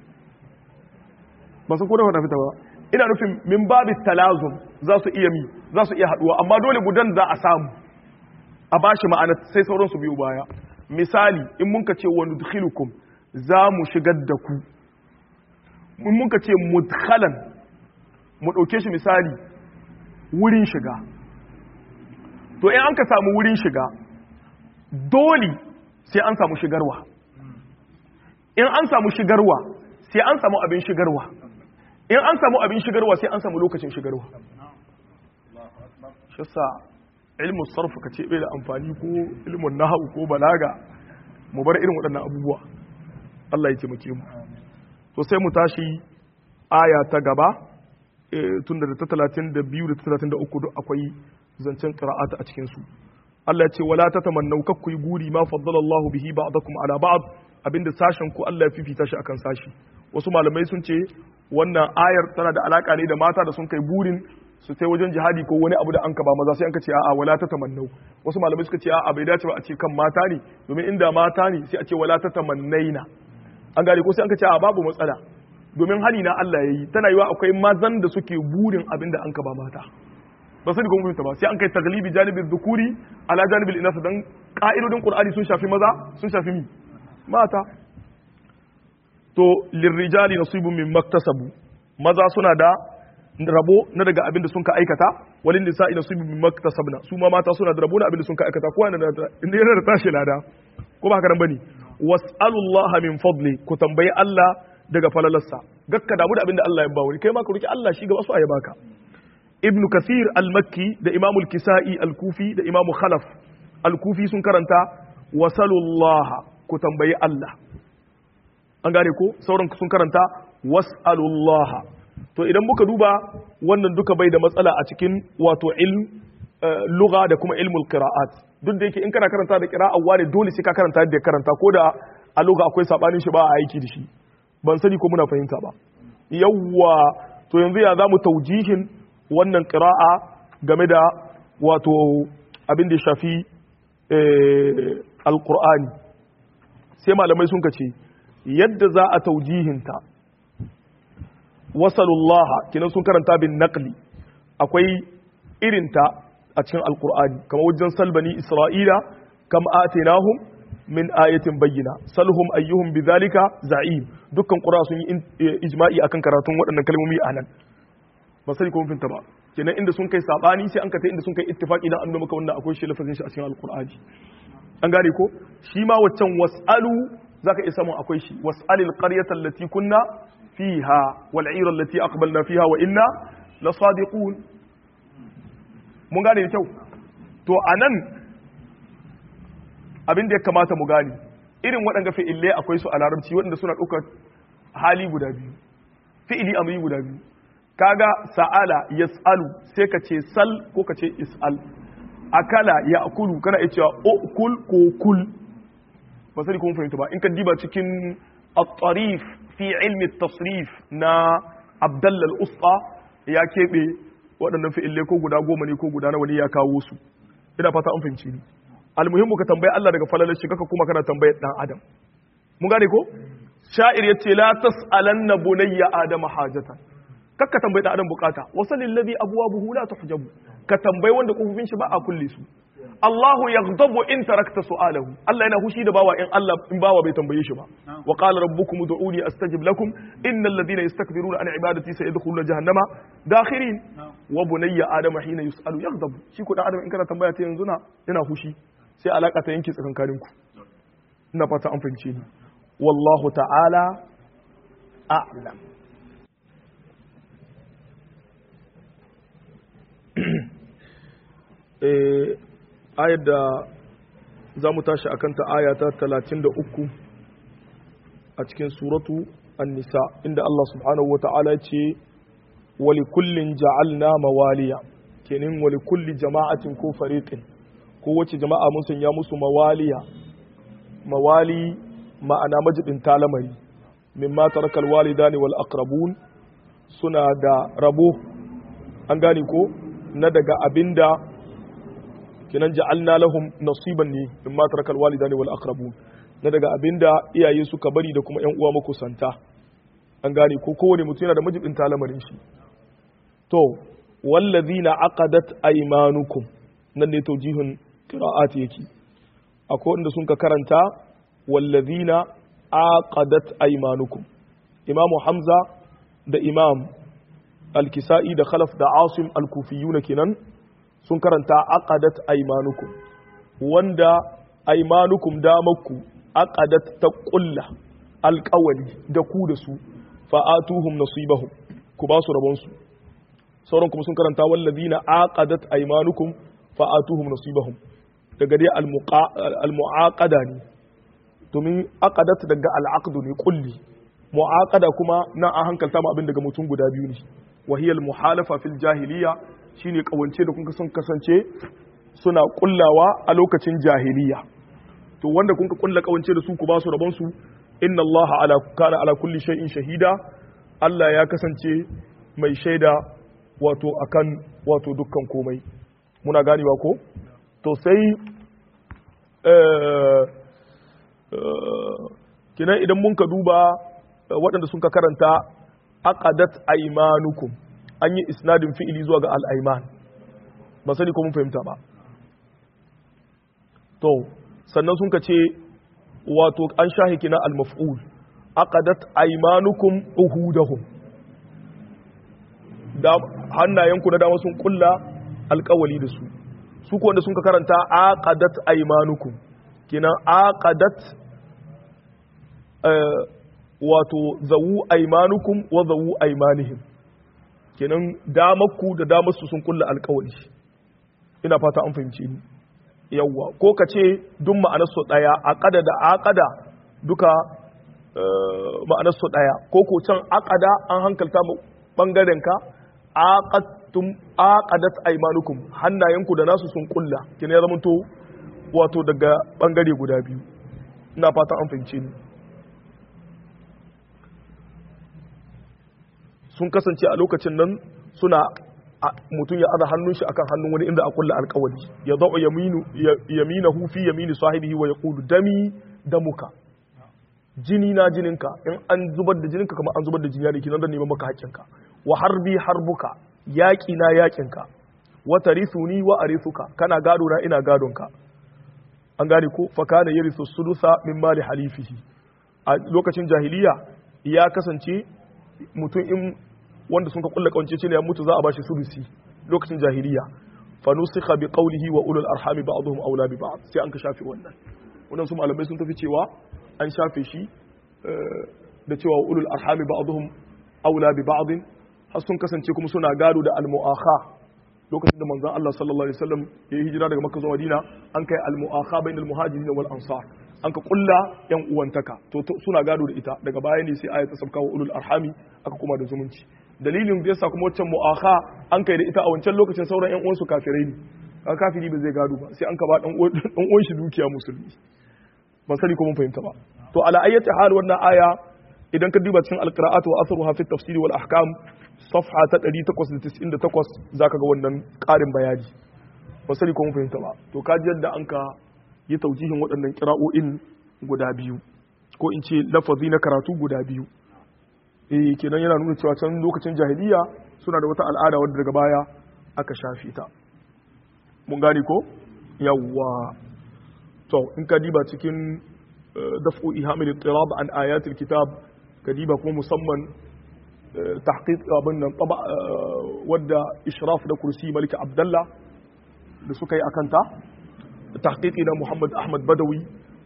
ba san kodin wata fita ba ina nufin min babi talazum za su iya mi za su iya haduwa amma dole gudan za a samu a bashi ma'ana sai sauransu biyu baya misali in mun ka ce wa nudkhilukum za mu shigar da ku in mun ka ce mudkhalan mu dauke shi misali wurin shiga to in an ka samu wurin shiga dole sai an samu shigarwa in an samu shigarwa sai an samu abin shigarwa in an samu abin shigarwa sai an samu lokacin shigarwa shi sa ilmin sarfa ka ce bai da amfani ko ilmin nahawu ko balaga mu bar irin waɗannan abubuwa Allah ya taimake mu to sai mu tashi aya ta gaba tun da ta 32 da ta 33 duk akwai zancen qira'ata a cikin su Allah ya ce wala tatamannu kakku guri ma faddala Allah bihi ba'dakum ala ba'd abinda sashen ku Allah ya fifita shi akan sashi wasu malamai sun ce wannan ayar tana da alaka ne da mata da sun kai burin su sai wajen jihadi ko wani abu da an ba maza sai an ka ce a'a wala tatamannu wasu malamai suka ce a'a bai dace ba a ce kan mata ne domin inda mata ne sai a ce wala tatamannaina an gane ko sai an ka ce a'a babu matsala domin hani na Allah yayi tana yiwa akwai mazan da suke burin abin da an ka ba mata ba su kuma fahimta ba sai an kai taglibi janibin dhukuri ala janibin inasa dan ka'idodin qur'ani sun shafi maza sun shafi mi mata to lirrijali nasibun min maktasabu maza suna da rabo na daga abin da sun ka aikata walin nisa'i nasibun min maktasabna su ma mata suna da rabo na abin da sun ka aikata ko yana da inda yana da tashi lada ko ba haka nan bane was'alullaha min fadli ku tambayi Allah daga falalarsa gakka damu da abin da Allah ya ba wani kai ma ka roki Allah shi gaba su a baka ibn kathir al-makki da imam al-kisa'i al-kufi da imam khalaf al-kufi sun karanta wasalullaha ku tambayi Allah an gane ko sauran sun karanta was'alullaha to idan muka duba wannan duka bai da matsala a cikin wato ilm lugha da kuma ilmul qira'at duk da yake in kana karanta da qira'a wani dole sai ka karanta da karanta ko da a lugha akwai sabanin shi ba a aiki da shi ban sani ko muna fahimta ba yawwa to yanzu ya zamu taujihin wannan ƙira'a game da wato abin da shafi alƙur'ani sai malamai sun ce yadda za a taujihinta wasalullaha kinan sun karanta bin naqli akwai irinta a cikin alƙur'ani kamar wajen salbani isra'ila kam atinahum min ayatin bayyana salhum ayyuhum bidhalika za'im dukkan qura sun yi ijma'i akan karatun waɗannan kalmomi a nan ba sai ko finta ba kenan inda sun kai sabani sai an ka inda sun kai ittifaqi dan an maka wannan akwai shi lafazin shi a cikin alqur'ani an gane ko shi ma waccan wasalu zaka iya samun akwai shi wasalil qaryata allati kunna fiha wal 'ira allati aqbalna fiha wa inna lasadiqun mun gane da kyau to anan abin da ya kamata mu gane irin waɗanda fi'ilai akwai su a larabci waɗanda suna ɗaukar hali guda biyu fi'ili amri guda biyu kaga sa'ala yas'alu sai ka ce sal ko ka ce is'al akala ya akulu kana iya cewa ukul ko kul ba sai kuma fahimta ba in ka diba cikin at-tarif fi ilmi at-tasrif na Abdalla al-Usta ya kebe waɗannan fi'ilai ko guda goma ne ko guda nawa ne ya kawo su ina fata an fahimci ni almuhimmu ka tambayi Allah daga falalar shi kaka kuma kana tambayar dan adam mun gane ko sha'ir yace la tas'alanna bunayya adama hajatan kakka tambayi da adam bukata wasalil ladhi abwabuhu la tuhjabu ka tambayi wanda kofofin shi ba a kulle su Allahu yaghdabu in tarakta su'alahu Allah yana hushi da bawa in Allah in bawa bai tambaye shi ba wa qala rabbukum ud'uni astajib lakum innal ladhina yastakbiruna an ibadati sayadkhuluna jahannama dakhirin wa bunayya adama hina yus'alu yaghdabu shi ko dan adam in kana tambaya ta yanzu na yana hushi sai alaka ta yanke tsakankanin ku ina fata an fahimce ni wallahu ta'ala a'lam ayar da za mu tashi akan ta aya ta 33 a cikin suratu an-nisa inda Allah subhanahu wata'ala ce wali kullin ja'alna mawaliya kenan wali kulli jama'atin ko fariqin ko wace jama'a mun sanya musu mawaliya mawali ma'ana majibin talamari mimma tarakal walidani wal aqrabun suna da rabo an gane ko na daga abinda kinan ja'alna lahum nasiban ne mimma tarakal walidani wal aqrabun na daga abinda iyaye suka bari da kuma yan uwa makusanta an gane ko kowane mutum yana da majibin talamarin shi to wallazina aqadat aymanukum nan ne tawjihun qira'at yake akwai wanda sun ka karanta wallazina aqadat aymanukum imamu hamza da imam al-kisa'i da khalaf da asim al-kufiyuna kenan sun karanta aqadat aymanukum wanda aymanukum damakku aqadat ta qulla alqawli da ku da su fa'atuhum nasibahum ku ba su rabon su sauran kuma sun karanta wallazina aqadat aymanukum fa'atuhum nasibahum daga dai al-mu'aqada ne domin aqadat daga al-aqdu ne kulli mu'aqada kuma nan an hankalta mu abin daga mutum guda biyu ne wa hiya al-muhalafa fil jahiliya shine kawance da kun sun kasance suna kullawa a lokacin jahiliya to wanda kun ka kulla kawance da su ku ba su rabon su inna allaha ala kana ala kulli shay'in shahida Allah ya kasance mai shaida wato akan wato dukkan komai muna ganewa ko to sai kinan idan mun ka duba waɗanda sun ka karanta aqadat aymanukum an yi isnadin fi'ili zuwa ga al-ayman ba sani ko mun fahimta ba to sannan sun ka ce wato an shahi kina al-maf'ul aqadat aymanukum uhudahum da hannayenku na dama sun kulla alkawali da su su ko wanda sun ka karanta aqadat aymanukum kina aqadat wato zawu aymanukum wa zawu aymanihim kenan damakku da damarsu sun kulla alkawali ina fata an fahimci ni yawwa ko ka ce duk ma'anarsu ɗaya aqada da aqada duka ma'anarsu ɗaya ko ko can aqada an hankalta mu bangaren ka aqattum aqadat aymanukum hannayenku da nasu sun kulla kina ya zamanto wato daga bangare guda biyu ina fata an fahimce ni sun kasance a lokacin nan suna mutum ya aza hannun shi akan hannun wani inda a kulla alkawali ya zau yaminahu fi yamini sahibihi wa yaqulu dami damuka jini na jininka in an zubar da jininka kamar an zubar da jini ne kinan da neman maka haƙƙinka wa harbi harbuka yaƙi na yaƙinka wa tarithuni wa arithuka kana gado na ina gadonka an gane ko fa kana yarithu sudusa min mali halifihi a lokacin jahiliya ya kasance mutum in wanda sun ka kulla kawance ce ne ya mutu za a bashi sudusi lokacin jahiliya fa nusikha bi qawlihi wa ulul arhami ba'dhum awla bi ba'd sai an ka shafe wannan wannan su malamai sun tafi cewa an shafe shi da cewa ulul arhami ba'dhum awla bi ba'd har sun kasance kuma suna gado da al-mu'akha lokacin da manzon Allah sallallahu alaihi wasallam ya yi hijira daga Makka zuwa Madina an kai al-mu'akha bainal muhajirin wal ansar an ka kulla yan uwantaka to suna gado da ita daga baya ne sai ayat ta sabka wa ulul arhami aka kuma da zumunci dalilin da yasa kuma wancan mu'akha an kai da ita a wancan lokacin sauran yan uwansu kafirai ne ka kafiri ba zai gado ba sai an ka ba dan uwan shi dukiya musulmi ban sani ko mun fahimta ba to ala ayyati hal wannan aya idan ka duba cikin alqira'at wa atharuha fi tafsir wal ahkam safha ta 898 zaka ga wannan karin bayani ban sani ko mun fahimta ba to kaji yadda an ka yi taujihin waɗannan kira'o'in guda biyu ko in ce lafazi na karatu guda biyu eh kenan yana nuna cewa can lokacin jahiliya suna da wata al'ada wadda daga baya aka shafe ta mun gane ko yawwa to in ka diba cikin daf'u ihamil ittirab an ayatul kitab ka diba kuma musamman tahqiq abin nan taba wadda ishraf da kursi malik abdullah da suka yi akanta tahqiqi na muhammad ahmad badawi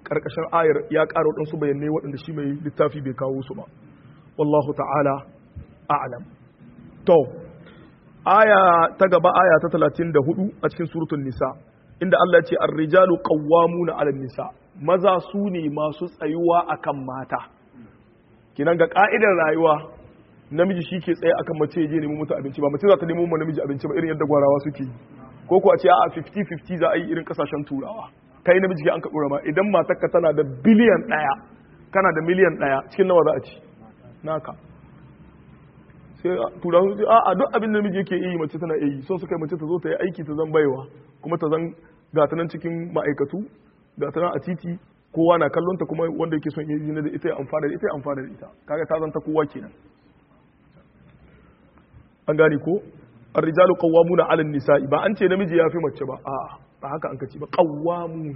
karkashin ayar ya ƙara waɗansu bayanai waɗanda shi mai littafi bai kawo su ba wallahu ta'ala a'lam to aya ta gaba aya ta 34 a cikin suratul nisa inda Allah ya ce ar-rijalu qawwamuna 'alan nisa maza su ne masu tsayuwa akan mata kinan ga ka'idar rayuwa namiji shi ke tsaye akan mace ya je nemo mutu abinci ba mace za ta nemo namiji abinci ba irin yadda gwarawa suke ko ko a ce a 50-50 za a yi irin kasashen turawa kai namiji ke an ka dora ma idan matarka tana da biliyan ɗaya kana da miliyan ɗaya cikin nawa za a ci naka sai turawa su ce a duk abin da namiji yake yi mace tana yi son su kai mace ta zo ta yi aiki ta zan baiwa kuma ta zan gata nan cikin ma'aikatu gata nan a titi kowa na kallon ta kuma wanda yake son yi da ita ya amfana da ita ya amfana da ita kaga ta zanta kowa kenan an gane ko ar-rijalu qawwamuna 'ala an-nisa'i ba an ce namiji yafi mace ba a'a ba haka an kace ba qawwamuna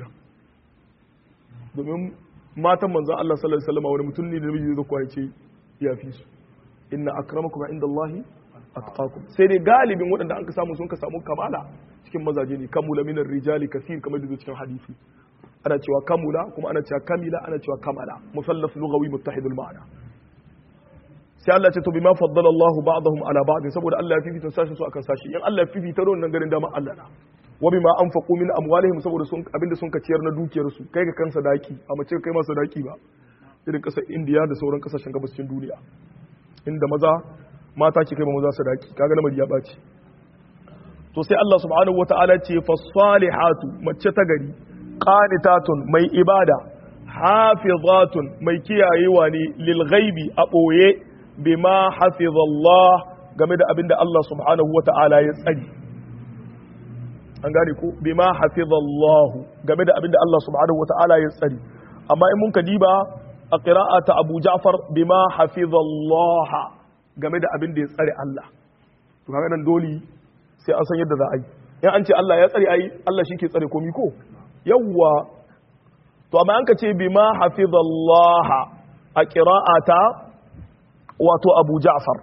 domin matan manzon Allah sallallahu alaihi wasallam wani mutum ne da namiji zai kwaya ce yafi su inna akramakum indallahi atqakum sai dai galibin waɗanda an ka samu sun ka samu kamala cikin mazaje ne kamula minar rijali kasir kamar da cikin hadisi ana cewa kamula kuma ana cewa kamila ana cewa kamala musallaf lughawi muttahidul ma'ana sai Allah ce to bima faddala Allah ba'dahum ala ba'd saboda Allah ya fifita sashi su akan sashi in Allah ya fifita da wannan garin dama Allah na wa bima anfaqu min amwalihim saboda sun abinda sun ka ciyar na dukiyar su kai ga kansa daki a mace kai masa daki ba irin kasar India da sauran kasashen gabashin duniya inda maza mata ke kai ma maza sadaki kaga lamari ya baci to sai Allah subhanahu wataala ce fasalihatu mace ta gari qanitatun mai ibada hafizatun mai kiyayewa ne lil ghaibi a boye bima hafizallah game da abinda Allah subhanahu wataala ya tsari an gane ko bima hafizallah game da abinda Allah subhanahu wataala ya tsari amma in mun diba a qira'ata Abu Ja'far bima hafizallah game da abinda ya tsare Allah to kaga nan dole sai an san yadda za a yi in an ce Allah ya tsare ai Allah shi ke tsare komi ko yawwa to amma an ka ce bima hafizallaha a qira'ata wato Abu Ja'far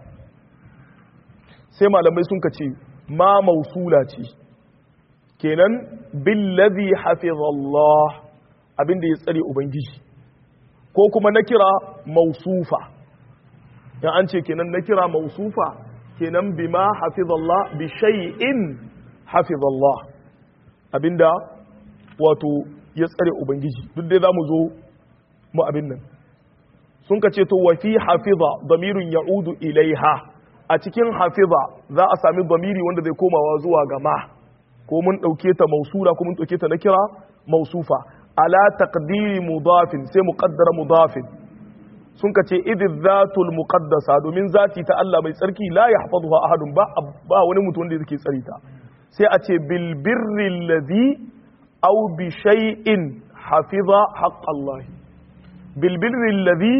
sai malamai sun ka ce ma mausula ce kenan billazi hafizallah abinda ya tsare ubangiji ko kuma na kira mausufa in an ce kenan na kira mausufa kenan bima hafizallah bi shay'in hafizallah abinda wato ya tsare ubangiji duk dai zamu zo mu abin nan sun ka ce to wa fi hafiza damirun ya'udu ilaiha a cikin hafiza za a sami damiri wanda zai komawa zuwa ga ma ko mun dauke ta mausura ko mun dauke ta na kira mausufa ala taqdiri mudafin sai muqaddara mudafin sun ka ce idin zatul muqaddasa domin zati ta Allah mai tsarki la yahfazuha ahadun ba ba wani mutum wanda yake tsari ta sai a ce bil birri alladhi aw bi shay'in hafiza haqq Allah bil birri alladhi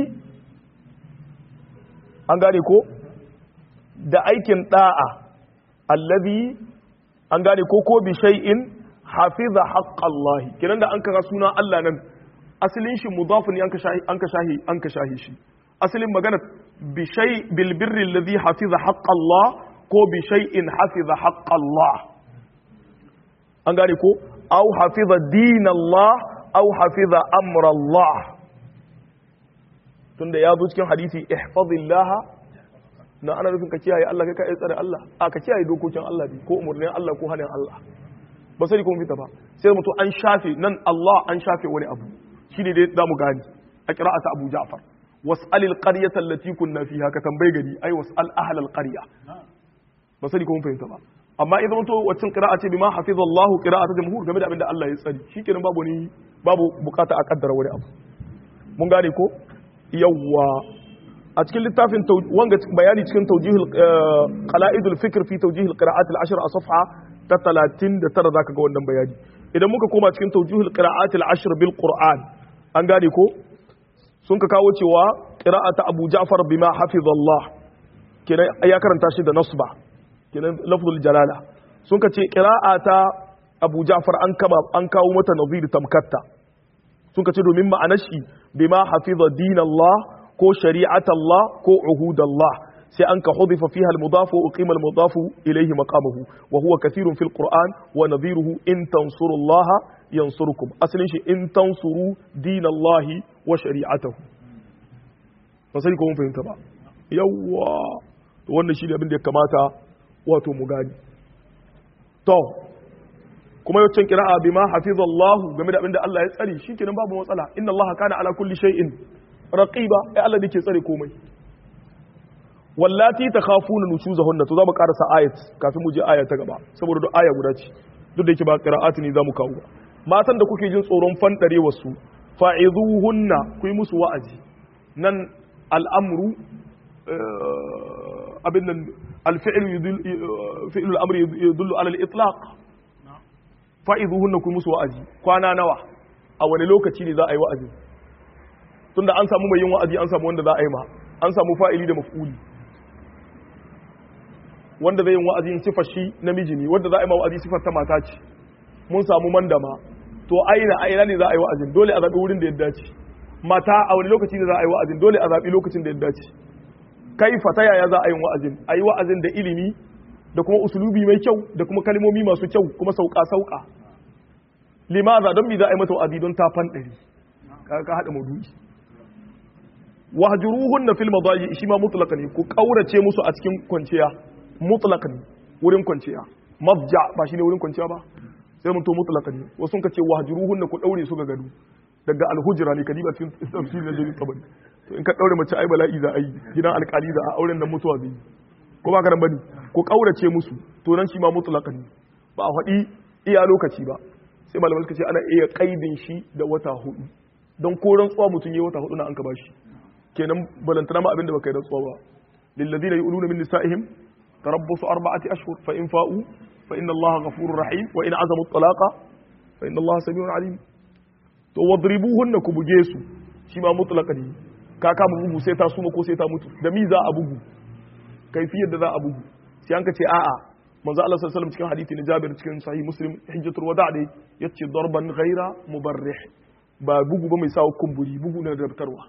an gane ko da aikin da'a alladhi an gane ko ko bi shay'in hafiza haqq Allah kiran da an kaga suna Allah nan asalin shi mudafin an ka shahi an ka shahi an ka shahi shi asalin magana bi shay bil birri alladhi hafiza haqq Allah ko bi shay'in hafiza haqq Allah an gane ko aw hafiza din Allah aw hafiza amra Allah tunda ya zo cikin hadisi ihfazillah na ana nufin ka kiyaye Allah kai ka tsare Allah a ka kiyaye dokokin Allah ne ko umurnin Allah ko hanin Allah ba sai kuma fita ba sai mutum an shafe nan Allah an shafe wani abu shi ne dai damu gani a ƙira'ata abu ja'far was'alil qaryata allati kunna fiha ka tambayi gari ai was'al ahlal qarya ba sani kuma fahimta ba amma idan to wacin qira'a ce bima hafizallahu qira'atu jamhur game da abin da Allah ya tsari shikenan babu ni babu bukata a kaddara wani abu mun gane ko yawwa a cikin littafin wanga bayani cikin tawjihul qala'idul fikr fi tawjihil qira'at al-ashr a safha ta 39 zaka ga wannan bayani idan muka koma cikin tawjihul qira'at al-ashr bil qur'an an gane ko sun ka kawo cewa qira'ata Abu Ja'far bima hafizallah kenan ya karanta shi da nasba kenan lafzul jalala sun ka ce qira'ata Abu Ja'far an kama an kawo mata nazir tamkatta sun ka ce domin ma'anar shi bima hafiza dinallah ko shari'atallah ko uhudallah sai an ka hudifa fiha al-mudaf wa uqima al-mudaf ilayhi maqamahu wa huwa kathirun fil qur'an wa nadhiruhu in tansurullaha yansurkum asalin shi in tansuru dinallahi wa shari'atahu ba sai ko mun fahimta ba yawwa to wannan shi ne abin da ya kamata wato mu gani to kuma yawancin kira'a bima hafizallahu game da abin da Allah ya tsare shikenan babu matsala inna Allah kana ala kulli shay'in raqiba ai Allah dake tsare komai wallati takhafuna nushuzahunna to za mu karasa ayat kafin mu je aya ta gaba saboda duk aya guda ce duk da yake ba qira'ati ne zamu kawo matan da kuke jin tsoron fandare wasu fa'izuhunna ku yi musu wa'azi nan al'amru abin nan alfi'il fi'il al'amri yadullu ala al-itlaq fa'izuhunna ku musu wa'azi kwana nawa a wani lokaci ne za a yi wa'azi tunda an samu mai yin wa'azi an samu wanda za a yi ma an samu fa'ili da maf'uli wanda zai yin wa'azi sifar shi namiji ne wanda za a yi ma wa'azi sifar ta mata ce mun samu mandama to aina aina ne za a yi wa'azin dole a zaɓi wurin da ya dace mata a wani lokaci ne za a yi wa'azin dole a zaɓi lokacin da ya dace kai fata yaya za a yi wa'azin a yi wa'azin da ilimi da kuma usulubi mai kyau da kuma kalmomi masu kyau kuma sauka sauka limaza don bi za a yi mata wa'azi don ta fan ɗari ka haɗa maudu'i wahjuruhunna fil madaji shi ma mutlaka ne ku kaurace musu a cikin kwanciya mutlaka ne wurin kwanciya mafja ba shine wurin kwanciya ba sai mun to mutlaka ne wasu ka ce wahjuruhunna ku daure su ga gado daga alhujra ne kadiba cikin tafsirin da jami'in tabari to in ka daure mace ai bala'i za a yi gidan alkali za a auren da mutuwa zai ko ba karan bane ko kaurace musu to nan shi ma mutlaka ne ba a faɗi iya lokaci ba sai malamai suka ce ana iya kaidin shi da wata hudu don ko rantsuwa mutum ya wata hudu na an ka bashi kenan balantana ma abinda baka yi rantsuwa ba lillazina yu'luna min nisa'ihim tarabbusu arba'ati ashhur fa in fa'u fa inna Allaha ghafurur rahim wa in azamu at-talaqa fa inna Allaha samiun alim to wadribuhunna ku buge su shi ma mutlaqan ne ka kama bugu sai ta suma ko sai ta mutu da mi za a bugu kaifiyar da za a bugu sai an ka ce a'a manzo Allah sallallahu alaihi wasallam cikin hadisi na Jabir cikin sahih Muslim hijjatul wada' dai yace darban ghaira mubarrih ba bugu ba mai sawa kumburi bugu na dabtarwa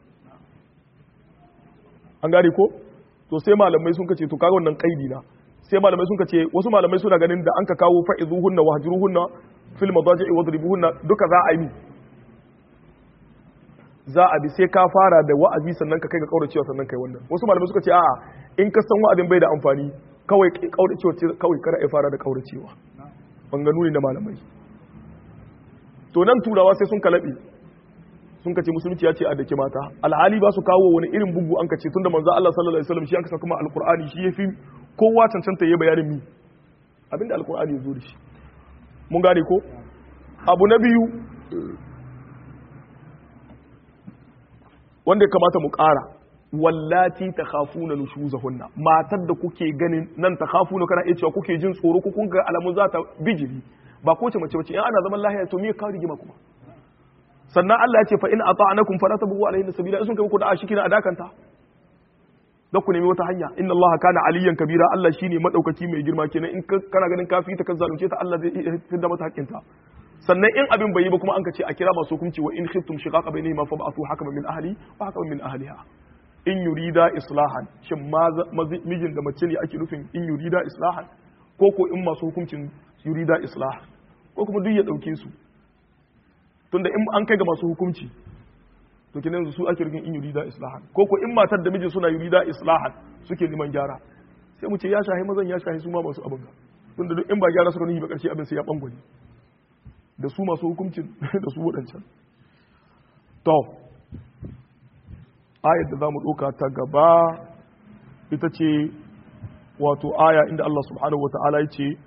an gane ko to sai malamai sun kace to kaga wannan kaidi na sai malamai sun kace wasu malamai suna ganin da an ka kawo fa'izuhunna wahjuruhunna fil madaji'i wadribuhunna duka za a yi za a bi sai ka fara da wa'azi sannan ka kai ga kauracewa sannan kai wannan wasu malamai suka ce a'a in ka san wa'azin bai da amfani kawai kauracewa kawai kada ya fara da kauracewa banganu ne na malamai to nan turawa sai sun kalabe sun kace musulunci ya ce a dake mata alhali ba su kawo wani irin bugu an kace tunda manzo Allah sallallahu alaihi wasallam shi an kasa kuma alqur'ani shi yafi kowa cancanta yayi bayanin mi abinda alqur'ani ya zo da shi mun gane ko abu na biyu wanda ya kamata mu ƙara wallati takhafuna nushuzahunna matar da kuke ganin nan takhafuna kana iya cewa kuke jin tsoro ko kun ga alamun za ta bijiri ba ko ce mace bace in ana zaman lahiya to me ka rigima kuma sannan Allah ya ce fa in ata'anakum fala tabu alayhi sabila in sun kai ku da ashiki na adakanta da ku nemi wata hanya inna Allah kana aliyan kabira Allah shine madaukaki mai girma kenan in kana ganin kafi ta kan zalunce ta Allah zai fitar mata hakkinta sannan in abin bai yi ba kuma an ka ce a kira masu hukunci wa in khiftum shiqaqa bainahuma fa ba'athu hakaman min ahli wa hakaman min ahliha in yurida islahan shin mijin da mace ne ake nufin in yurida islahan ko ko in masu hukuncin yurida islahan ko kuma duk ya dauke su tunda in an kai ga masu hukunci to kenan su ake rikin in yurida islahan ko ko in matar da miji suna yurida islahan suke neman gyara sai mu ce ya shahi mazan ya shahi su ma masu abin tunda duk in ba gyara suka nuhi ba karshe abin sai ya bangwani da su masu hukuncin da su wadancan to ayar da za mu ɗauka ta gaba ita ce wato aya inda Allah subhanahu wa ta'ala ya ce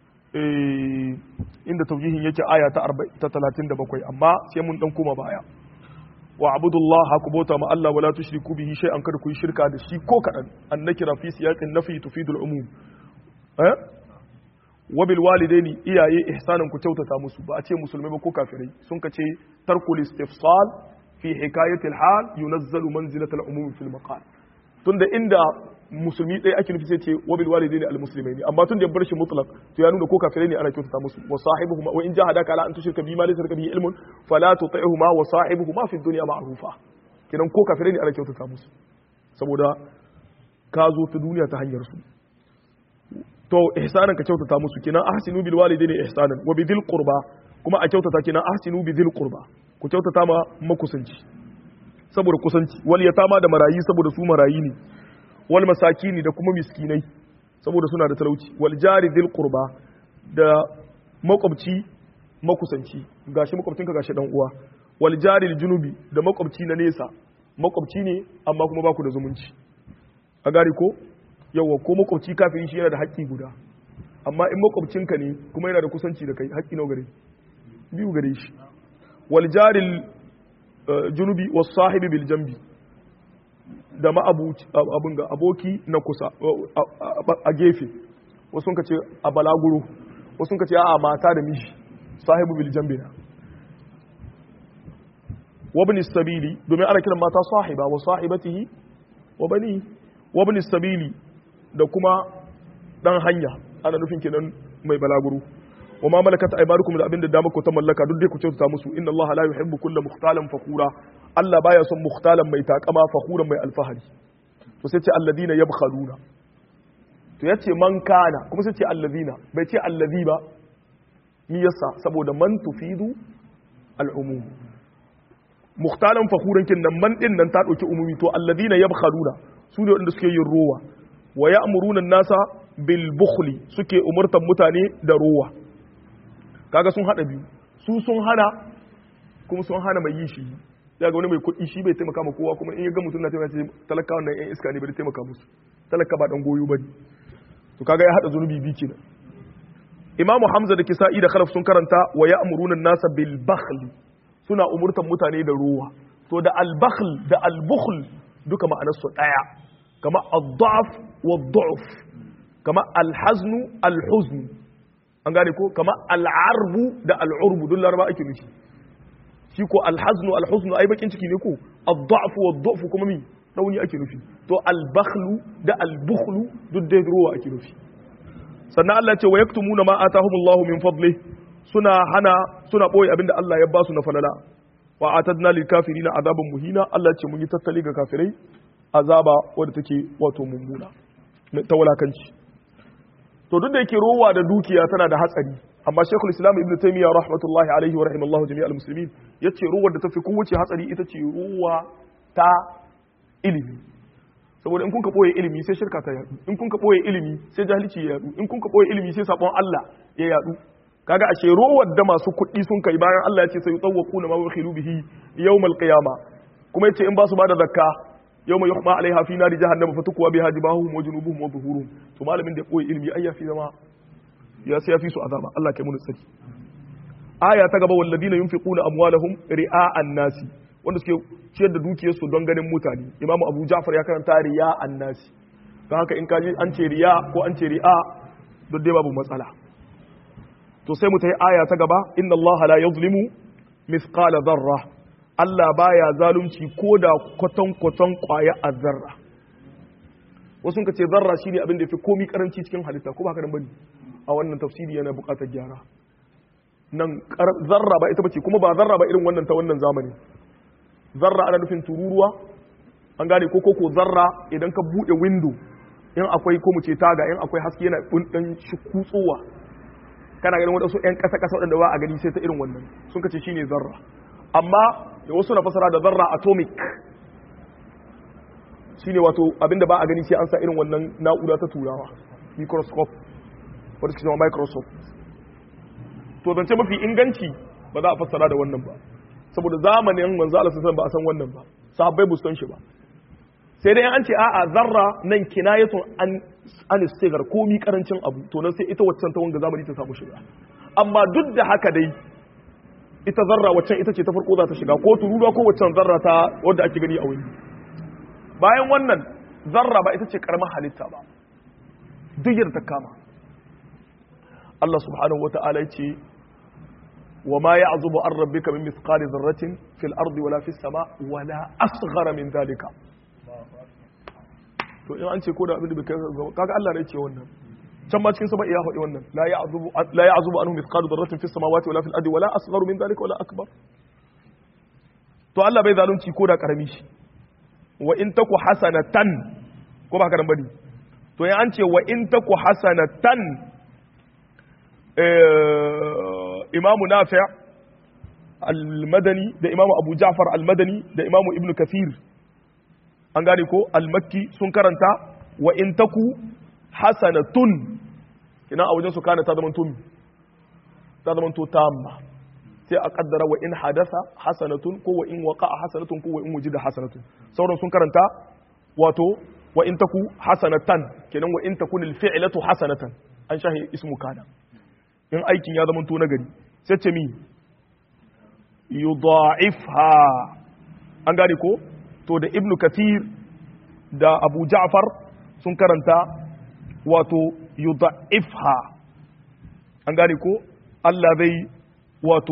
inda taujihin yake aya ta 37 amma sai mun dan koma baya wa abudullaha ku bauta ma Allah wala tushriku bihi shay'an kada ku yi shirka da shi ko kadan annakira fi siyaqin nafi tufidul umum eh wa bil walidaini iyaye ihsanan ku kyautata musu ba a ce musulmai ba ko kafirai sun ka ce tarkul istifsal fi hikayatil hal yunazzalu manzilatal umum fil maqal tunda inda musulmi ɗaya ake nufi sai ce wa bil walidaini al muslimaini amma tun da ya bar shi mutlaq to ya nuna ko kafirai ne ana kyautata musu wa sahibuhuma wa in jahadaka ala an tushrika bima laysa laka bihi ilmun fala tuti'huma wa sahibuhuma fi dunya ma'rufa kidan ko kafirai ne ana kyautata musu saboda ka zo ta duniya ta hanyar su to ihsanan ka kyautata musu kenan ahsinu bil walidaini ihsanan wa bidil qurba kuma a kyautata kenan ahsinu bidil qurba ku kyautata ma makusanci saboda kusanci wal yatama da marayi saboda su marayi ne wal masakini da kuma miskinai saboda suna da talauci wal jari dil qurba da makwabci makusanci gashi makwabcinka gashi dan uwa wal jari junubi da makwabci na nesa makwabci ne amma kuma baku da zumunci a gari ko yawa ko makwabci kafin shi yana da haƙƙi guda amma in makwabcinka ne kuma yana da kusanci da kai haƙƙi nawa gare biyu gare shi wal jari junubi was sahibi bil jambi da abin ga aboki na kusa a gefe wasu ka ce a balaguro wasu ka ce a mata da mishi sahibu bil jambina wabni sabili domin ana kiran mata sahiba wa sahibatihi wa bani wabni sabili da kuma dan hanya ana nufin kenan mai balaguro wa ma malakat aymanukum da abin da dama ku ta mallaka duk dai ku kyautata musu inna allaha la yuhibbu kulla mukhtalan fakhura Allah baya son mukhtalan mai takama fakhuran mai alfahari to sai ce alladina yabkhaluna to yace man kana kuma sai ce alladina bai ce allazi ba ni yasa saboda man tufidu al'umum mukhtalan fakhuran kin nan man din nan ta dauki umumi to alladina yabkhaluna su ne wanda suke yin rowa wa ya'muruna an-nasa bil bukhli suke umurtan mutane da rowa kaga sun hada biyu su sun hana kuma sun hana mai yi shi ya ga wani mai kuɗi shi bai taimaka ma kowa kuma in ya ga mutum na taimaka ce talaka wannan yan iska ne bai taimaka musu talaka ba dan goyo bane to kaga ya hada zunubi bi kenan imamu hamza da kisa'i da khalaf sun karanta wa ya'muruna an-nasa bil bakhl suna umurtan mutane da ruwa to da al bakhl da al bukhl duka ma'anar su daya kama ad-da'f wa ad-du'f kama al-hazn al-huzn an gane ko kama al-arbu da al-urbu duk laraba ake nufi shi ko alhaznu alhuznu ai bakin ciki ne ko ad-da'fu wad-du'fu kuma mi rauni ake nufi to al-bakhlu da al-bukhlu duk dai ruwa ake nufi sannan Allah ya ce wa yaktumuna ma atahumullahu min fadli suna hana suna boye abinda Allah ya ba su na falala wa atadna lil kafirina azaban muhina Allah ya ce mun yi tattali ga kafirai azaba wadda take wato mummuna ta walakanci to duk da yake rowa da dukiya tana da hatsari amma shekul islam ibn taymiya rahmatullahi alaihi wa rahimallahu jami'al muslimin yace ruwar da tafi kowace hatsari ita ce ruwa ta ilimi saboda in kun ka boye ilimi sai shirka ta yadu in kun ka boye ilimi sai jahilci ya yadu in kun ka boye ilimi sai sabon Allah ya yadu kaga ashe ruwar da masu kuɗi sun kai bayan Allah ya ce sai yutawwaquna ma wakhilu bihi yawmal qiyama kuma yace in ba su bada zakka yawma yuhma alaiha fi nari jahannama fatukwa biha jibahuhum wa junubuhum wa zuhuruhum to malamin da ya boye ilimi ai ya fi zama ya sai ya fi su azaba Allah kai mun tsaki aya ta gaba walladina yunfiquna amwalahum ri'a'an nasi wanda suke ciyar da dukiyarsu don ganin mutane imamu abu ja'far ya karanta ri'a'an nasi don haka in ka ji an ce riya ko an ce ri'a duk dai babu matsala to sai mu ta yi aya ta gaba inna Allah la yuzlimu mithqala dharra Allah baya zalunci ko da kwatan kwatan kwaya azzarra wasu ka ce zarra shine abin da yafi komi karanci cikin halitta ko ba haka nan bane a wannan tafsiri yana buƙatar gyara nan zarra ba ita bace kuma ba zarra ba irin wannan ta wannan zamani zarra ana nufin tururuwa an gane ko koko zarra idan ka bude window in akwai ko mu ce taga in akwai haske yana dan shi kutsowa kana ganin wadansu yan kasa kasa wadanda ba a gani sai ta irin wannan sun kace shine zarra amma wasu na fasara da zarra atomic shine wato abinda ba a gani sai an sa irin wannan na'ura ta turawa microscope wadda suke zama microsoft to zance mafi inganci ba za a fassara da wannan ba saboda zamanin manzo Allah sallallahu ba a san wannan ba sahabbai bu san shi ba sai dai an ce a'a zarra nan kinayatun an an istighar komi karancin abu to nan sai ita waccan ta wanga zamani ta samu shiga amma duk da haka dai ita zarra waccan ita ce ta farko za ta shiga ko tururuwa ko waccan zarra ta wadda ake gani a wani bayan wannan zarra ba ita ce karamar halitta ba duk yadda ta kama Allah subhanahu wa ta'ala ce wa ma ya'zubu an rabbika min mithqali dharratin fil ardi wala fis sama wala asghara min dhalika to in an ce ko da abin da bai kai kaga Allah ne ya ce wannan can ma cikin sama iya faɗi wannan la ya'zubu la ya'zubu anhu mithqalu dharratin fis samawati wala fil ardi wala asgharu min dhalika wala akbar to Allah bai zalunci ko da karami shi wa in taku hasanatan ko ba haka nan bane to ya an ce wa in taku hasanatan imamu nafi' al-madani da imamu abu ja'far al-madani da imamu ibnu kathir an gane ko al-makki sun karanta wa in taku hasanatun ina a wajen su kana ta zama tumi ta zama to tamma sai a kaddara wa in hadasa hasanatun ko wa in waqa'a hasanatun ko wa in wujida hasanatun sauran sun karanta wato wa in taku hasanatan kenan wa in takun al-fi'latu hasanatan an shahi ismu kana in aikin ya zama to nagari sai ce mi yudha'ifha an gane ko to da ibnu kathir da abu ja'far sun karanta wato yudha'ifha an gane ko Allah zai wato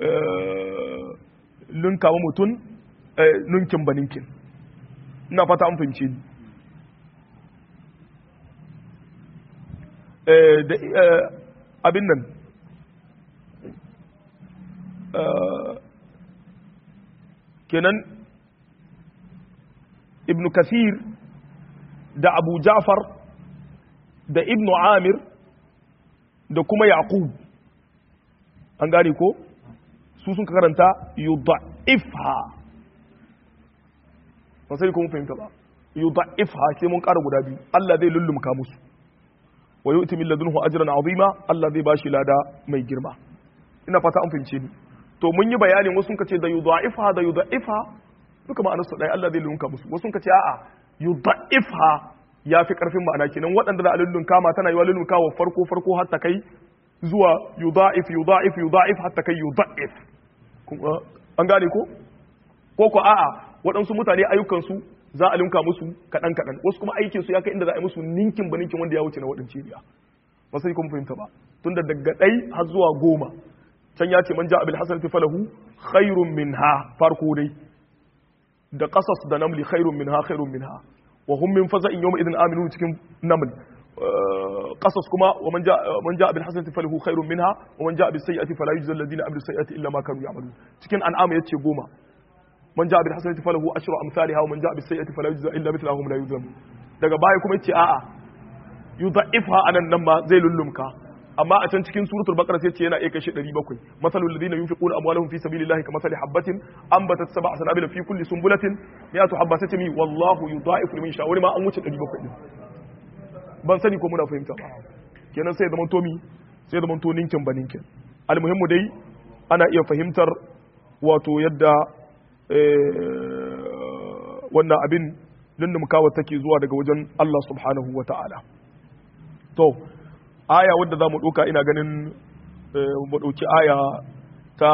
ninka wa mutum ninkin ba ninkin ina fata an fahimci ni abin nan kenan ibn kasir da abu ja'far da ibn amir da kuma yaqub an gane ko su sun karanta yudha'ifha ba sai ko mun fahimta ba yudha'ifha sai mun ƙara guda biyu Allah zai lullumka musu wa yu'ti min ladunhu ajran azima Allah zai bashi lada mai girma ina fata an fahimce ni to mun yi bayanin wasu kace da yudha'ifha da yudha'ifha duka ma'anar su dai Allah zai lullumka musu wasu kace a'a yudha'ifha yafi karfin ma'ana kenan waɗanda da lullumka ma tana yi wa lullumka wa farko farko har ta kai zuwa yudha'if yudha'if yudha'if hatta kai yudha'if an gane ko ko ko a'a waɗansu mutane ayyukansu za a linka musu kaɗan kaɗan wasu kuma aikin su ya kai inda za a yi musu ninkin ba ninkin wanda ya wuce na waɗance biya ba sai kuma fahimta ba tunda daga ɗai har zuwa goma can ya ce man ja'a bil hasanati falahu khairun minha farko dai da qasas da namli khairun minha khairun minha wa hum min faza'in yawma idin aminu cikin naml قصص كما ومن جاء من جاء بالحسنه فله خير منها ومن جاء بالسيئه فلا يجزى الذين عملوا السيئات الا ما كانوا يعملون cikin an'am yace goma man ja'a bil hasanati falahu ashru amsalha wa man ja'a bis sayyi'ati fala yujza illa mithlahum la yuzlam daga baya kuma yace a'a yudha'ifha anan nan ma zai lullumka amma a can cikin suratul baqara sai ce yana iya kashe 700 masalul ladina yunfiquna amwalahum fi sabilillahi kamathali habatin anbatat sab'a sanabila fi kulli sunbulatin mi'atu habbatin mi wallahu yudha'ifu liman yasha wani ma an wuce 700 din ban sani ko muna fahimta ba kenan sai zaman tomi sai zaman to ninkin ba ninkin almuhimmu dai ana iya fahimtar wato yadda wannan abin lullumkawa take zuwa daga wajen Allah subhanahu wa ta'ala to aya wadda za mu ɗauka ina ganin mu ɗauki aya ta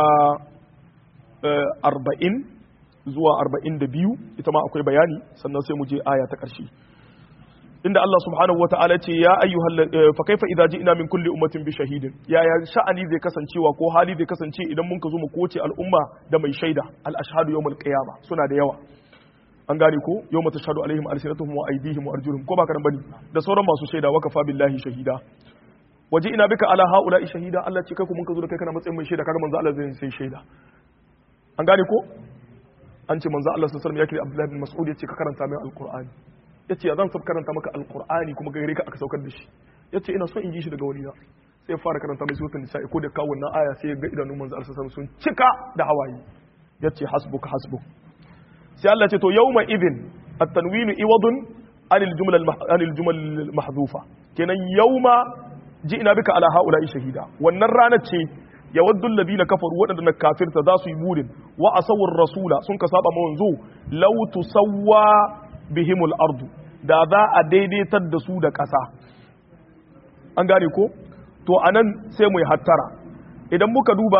arba'in zuwa arba'in da biyu ita ma akwai bayani sannan sai mu je aya ta ƙarshe inda Allah subhanahu wa ta'ala ce ya ayyuhal fa kaifa idza ji'na min kulli ummatin bi shahidin ya ya sha'ani zai kasancewa ko hali zai kasance idan mun ka zo mu koce al'umma da mai shaida al ashhadu yawmal qiyama suna da yawa an gane ko yawma tashhadu alaihim alsinatuhum wa aydihim wa arjuluhum ko ba ka bane da sauran masu shaida wa kafa billahi shahida waje ina bika ala haula shahida Allah ce kai ku mun ka zo da kai kana matsayin mai shaida kaga manzo Allah zai sai shaida an gane ko an ce manzo Allah sallallahu alaihi wasallam ya kira Abdullah bin Mas'ud ya ce ka karanta mai alqur'ani ya ce zan sab karanta maka alkur'ani kuma gare ka aka saukar da shi ya ce ina son in ji shi daga wani na sai ya fara karanta mai suratul nisa'i ko da kawo wannan aya sai ya ga idanun manzo Allah sun cika da hawaye ya ce hasbuka hasbuk sai Allah ce to yawma idhin at-tanwinu iwadun anil jumla anil jumal mahdhufa kenan yawma ji'na bika ala haula'i shahida wannan ranar ce yawaddu alladhina kafaru wadanda na kafirta za su yi burin wa asawur rasula sun ka saba manzo law tusawwa bihimul ardu da za a daidaitar da su da ƙasa an gane ko to anan sai mu yi hattara idan muka duba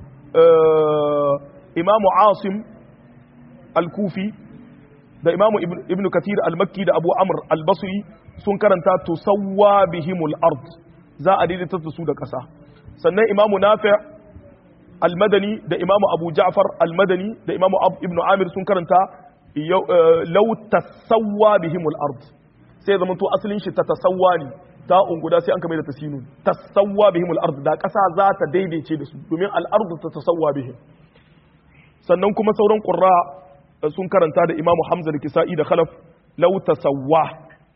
imamu asim al-kufi da imamu ibn kathir al-makki da abu amr al-basri sun karanta tusawwa bihimul ard za a daidaitar da su da ƙasa sannan imamu nafi al-madani da imamu abu ja'far al-madani da imamu ibn amir sun karanta lau tasawwa bihimul ard sai zama to asalin shi ta tasawwa ne ta unguda sai an kame da tasinu tasawwa bihimul ard da kasa za ta daidaice da su domin al ard ta tasawwa bihim sannan kuma sauran qurra sun karanta da imamu hamza da kisa'i da khalaf lau tasawwa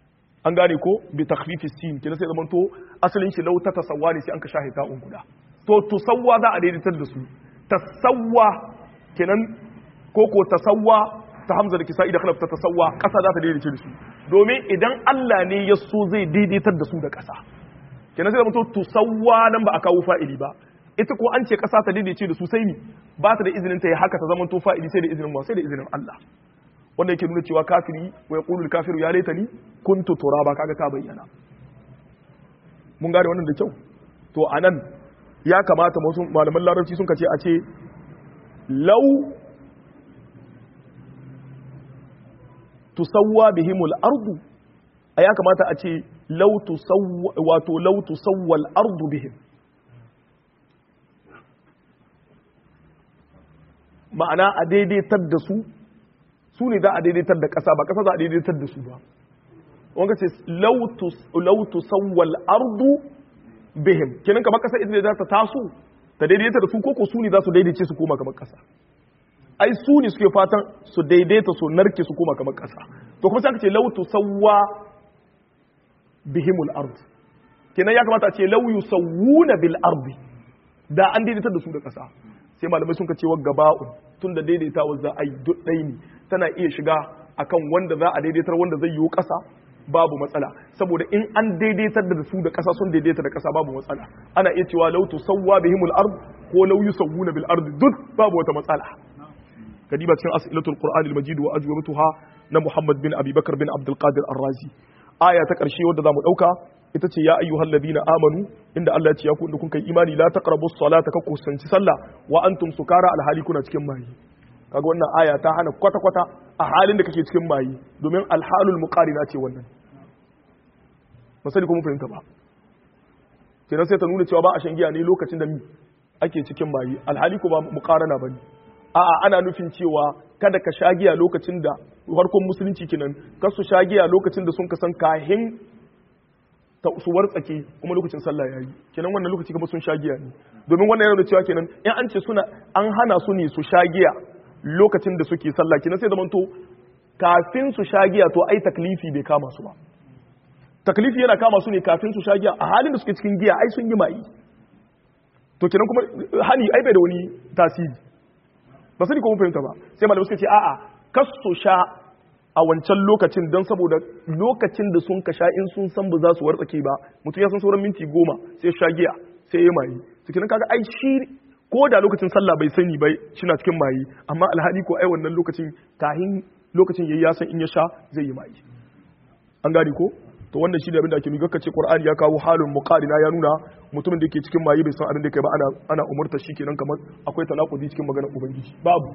an gane ko bi takhfifi sin kina sai zaman to asalin shi law ta tasawwa ne sai an ka shahi ta'un guda to tusawwa za a daidaitar da su tasawwa kenan ko ko tasawwa ta hamza da kisa'i da khalaf ta tasawwa kasa za ta daidaice da su domin idan Allah ne ya so zai daidaitar da su da kasa kenan sai zaman to tusawwa nan ba a kawo fa'ili ba ita ko an ce kasa ta daidaice da su sai ni ba ta da izinin ta yi haka ta zaman to fa'ili sai da izinin ba sai da izinin Allah wanda yake nuna cewa kafiri wa yaqulu kafiru ya laitani kuntu turaba kaga ta bayyana mun gane wannan da kyau to anan ya kamata wasu malaman larabci sun kace a ce law tusawwa bihimul ardu a ya kamata a ce law tusawwa wato law tusawwa al ardu bihim ma'ana a daidaitar da su su ne za a daidaitar da ƙasa ba ƙasa za a daidaitar da su ba wanda ce lautu sauwal ardu bihim kenan kamar ƙasa ita ne za ta taso ta daidaita da su koko su ne za su daidaice su koma kamar ƙasa ai su ne suke fatan su daidaita su narke su koma kamar ƙasa to kuma sai aka ce lautu sauwa bihimul ard kenan ya kamata a ce lau yusawwuna bil ardi da an daidaitar da su da ƙasa sai malamai sun ka ce wa gaba'un tun da daidaitawa za a yi duk ɗai ne tana iya shiga akan wanda za a daidaitar wanda zai yiwu ƙasa babu matsala saboda in an daidaitar da su da ƙasa sun daidaita da ƙasa babu matsala ana iya cewa lautu sawwa bihimul ard ko law yusawwuna bil ard duk babu wata matsala kadiba cikin as'ilatul qur'an al majid wa ajwabatuha na muhammad bin abi bakar bin abdul qadir ar-razi aya ta karshe wadda zamu dauka ita ce ya ayyuhal ladina amanu inda Allah ya ce ya ku inda kun kai imani la taqrabu salata ka kusanci sallah wa antum sukara alhali kuna cikin mayi kaga wannan aya ta hana kwata kwata a halin da kake cikin mayi domin alhalul muqarina ce wannan ba sani ko mun fahimta ba kenan sai ta nuna cewa ba a shan giya ne lokacin da ake cikin mayi alhali ko ba muqarana bane a'a ana nufin cewa kada ka sha giya lokacin da farkon musulunci kenan kar su sha giya lokacin da sun kasan kahin ta su wartsake kuma lokacin sallah yayi kenan wannan lokaci kuma sun sha giya ne domin wannan yana da cewa kenan in an ce suna an hana su ne su sha giya lokacin da suke sallah kenan sai zamanto kafin su sha giya to ai taklifi bai kama su ba taklifi yana kama su ne kafin su sha giya a halin da suke cikin giya ai sun yi mai to kenan kuma hani ai bai da wani tasiri ba sani ko mun fahimta ba sai malamai suka ce a'a kas su sha a wancan lokacin don saboda lokacin da sun ka sha in sun san ba za su wartsake ba mutum ya san sauran minti goma sai sha giya sai ya mayi cikin kaga ai shi ko da lokacin sallah bai sani bai shina cikin mayi amma alhali ko ai wannan lokacin kahin lokacin yayi ya san in ya sha zai yi mayi an gane ko to wannan shi ne abin da ake nuna kace Qur'ani ya kawo halin muqarina ya nuna mutumin da yake cikin mayi bai san abin da yake ba ana ana umurta shi kenan kamar akwai tanakudi cikin maganar ubangiji babu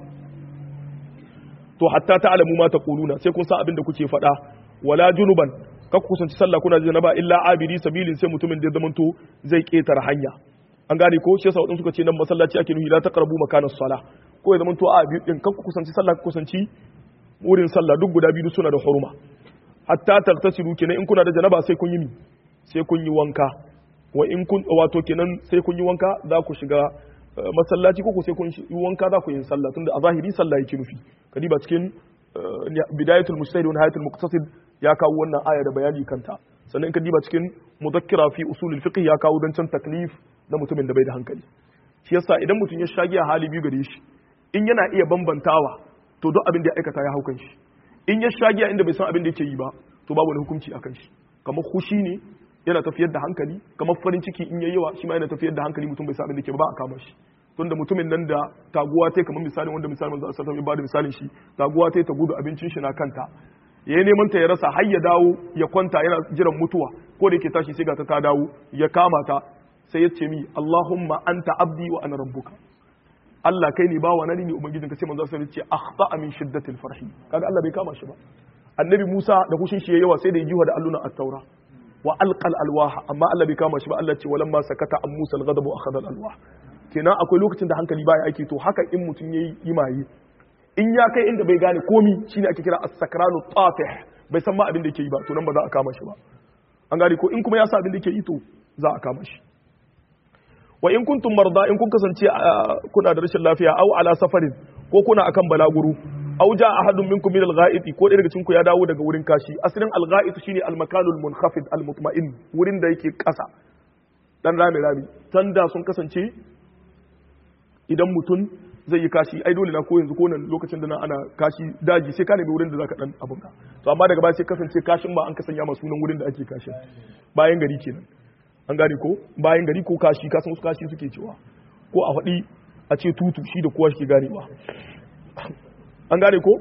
to hatta ta'lamu ma taquluna sai kun san abin da kuke faɗa wala junuban ka ku kusanci sallah kuna janaba illa abidi sabilin sai mutumin da ya zamanto zai ketara hanya an gane ko shi yasa wadansu suka ce nan masallaci ake nuhi la taqrabu makanas sala ko ya zamanto a biyu din ka ku kusanci sallah ku kusanci wurin sallah duk guda biyu suna da huruma hatta tagtasilu kenan in kuna da janaba sai kun yi mi sai kun yi wanka wa in kun wato kenan sai kun yi wanka za ku shiga masallaci ko sai kun yi wanka za ku yi sallah tunda a zahiri sallah yake nufi kadiba cikin bidayatul mujtahid wa nihayatul muqtasid ya kawo wannan aya da bayani kanta sannan in ka diba cikin mudakkira fi usulul fiqh ya kawo dan can taklif na mutumin da bai da hankali shi yasa idan mutum ya shagiya hali biyu gare shi in yana iya bambantawa to duk abin da ya aikata ya haukan shi in ya shagiya inda bai san abin da yake yi ba to babu wani hukunci akan shi kamar hushi ne yana tafiyar da hankali kamar farin ciki in yayi yawa shi ma yana tafiyar da hankali mutum bai san abin da yake ba ba a kama shi tunda mutumin nan da taguwa ta kamar misalin wanda misalin manzo sallallahu alaihi wasallam misalin shi taguwa ta ta gudu abincin shi na kanta yayi neman ta ya rasa har ya dawo ya kwanta yana jiran mutuwa ko da yake tashi sai ga ta ta dawo ya kama ta sai ya ce mi Allahumma anta abdi wa ana rabbuka Allah kai ne bawa nani ne ubangijinka sai manzo sallallahu alaihi wasallam ya ce akhta min shiddatil farhi kaga Allah bai kama shi ba annabi Musa da kushin shi yawa sai da ya jiwa da alluna at-taura wa alqal alwaha amma Allah bai kama shi ba Allah ce walamma sakata an Musa al-ghadabu akhadha al-alwah kenan akwai lokacin da hankali baya aiki to haka in mutum yayi imayi in ya kai inda bai gane komi shine ake kira as-sakranu tafih bai san ma abin da yake yi ba to nan ba za a kama shi ba an gane ko in kuma ya sa abin da yake yi to za a kama shi wa in kuntum marda in kun kasance kuna da rashin lafiya aw ala safarin ko kuna akan balaguru aw ja ahadun minkum min al-gha'iti ko ɗaya daga cikin ku ya dawo daga wurin kashi asalin al-gha'it shine al-makanul munkhafid al-mutma'in wurin da yake ƙasa dan rami rami tanda sun kasance idan mutum zai yi kashi ai dole na ko yanzu ko nan lokacin da na ana kashi daji sai ka nemi wurin da zaka dan abun ka to amma daga baya sai kasance kashin ba an kasanya ma sunan wurin da ake kashin bayan gari kenan an gane ko bayan gari ko kashi kasan wasu kashi suke cewa ko a faɗi a ce tutu shi da kowa shi ganewa an gane ko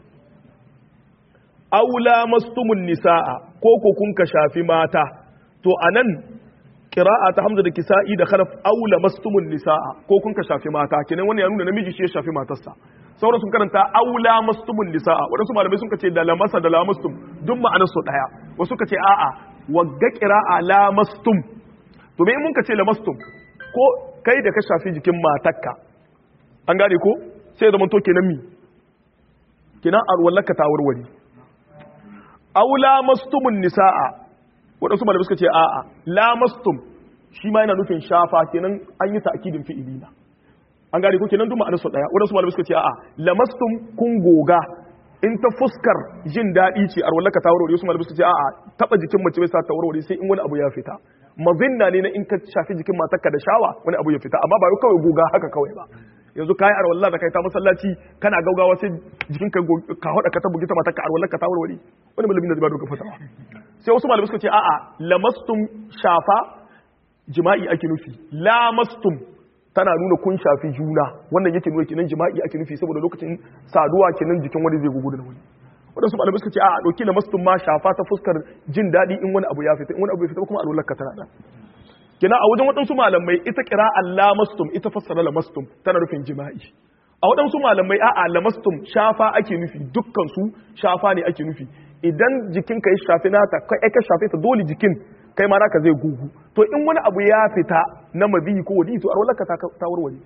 aula mastumun nisa'a ko ko kun ka shafi mata to anan qira'a ta hamza da kisa'i da kharaf aula mastumun nisa'a ko kun ka shafi mata kenan wannan ya nuna namiji shi ya shafi matarsa sauran sun karanta aula mastumun nisa'a wadansu malamai sun ce da lamasa da lamastum duk ma'anar su daya wasu ka ce a'a wagga qira'a lamastum to me mun ka ce lamastum ko kai da ka shafi jikin matarka an gane ko sai zaman to kenan mi kenan arwallaka ta warware aula mastumun nisa'a waɗansu malamai suka ce a'a lamastum shi ma yana nufin shafa kenan an yi ta'kidin fi'ili na an gane ko kenan duk ma'anar su daya waɗansu malamai suka ce a'a lamastum kun goga in ta fuskar jin daɗi ce arwallaka ta warware wasu malamai suka ce a'a taba jikin mace bai sa ta warware sai in wani abu ya fita mazinna ne na in ka shafi jikin matarka da shawa wani abu ya fita amma ba kawai goga haka kawai ba yanzu kayi arwallah da kai ta masallaci kana gaugawa sai jikin ka ka hoda ka ta bugi ta matarka arwallah ka ta warware wani malamin da zai ba doka fasawa sai wasu malamai suka ce a'a lamastum shafa jima'i ake nufi lamastum tana nuna kun shafi juna wannan yake nuna kenan jima'i ake nufi saboda lokacin saduwa kenan jikin wani zai gugu da wani waɗansu malamai suka ce a ɗauki lamastum ma shafa ta fuskar jin daɗi in wani abu ya fita in wani abu ya fita kuma alwallar ka tana da kina a wajen waɗansu malamai ita kira lamastum ita fassara lamastum tana nufin jima'i a waɗansu malamai a'a lamastum shafa ake nufi dukkan su shafa ne ake nufi idan jikin ka ya shafi nata kai ka shafe ta dole jikin kai ma naka zai gugu to in wani abu ya fita na mabiyi ko wadi to arwallar ka ta warware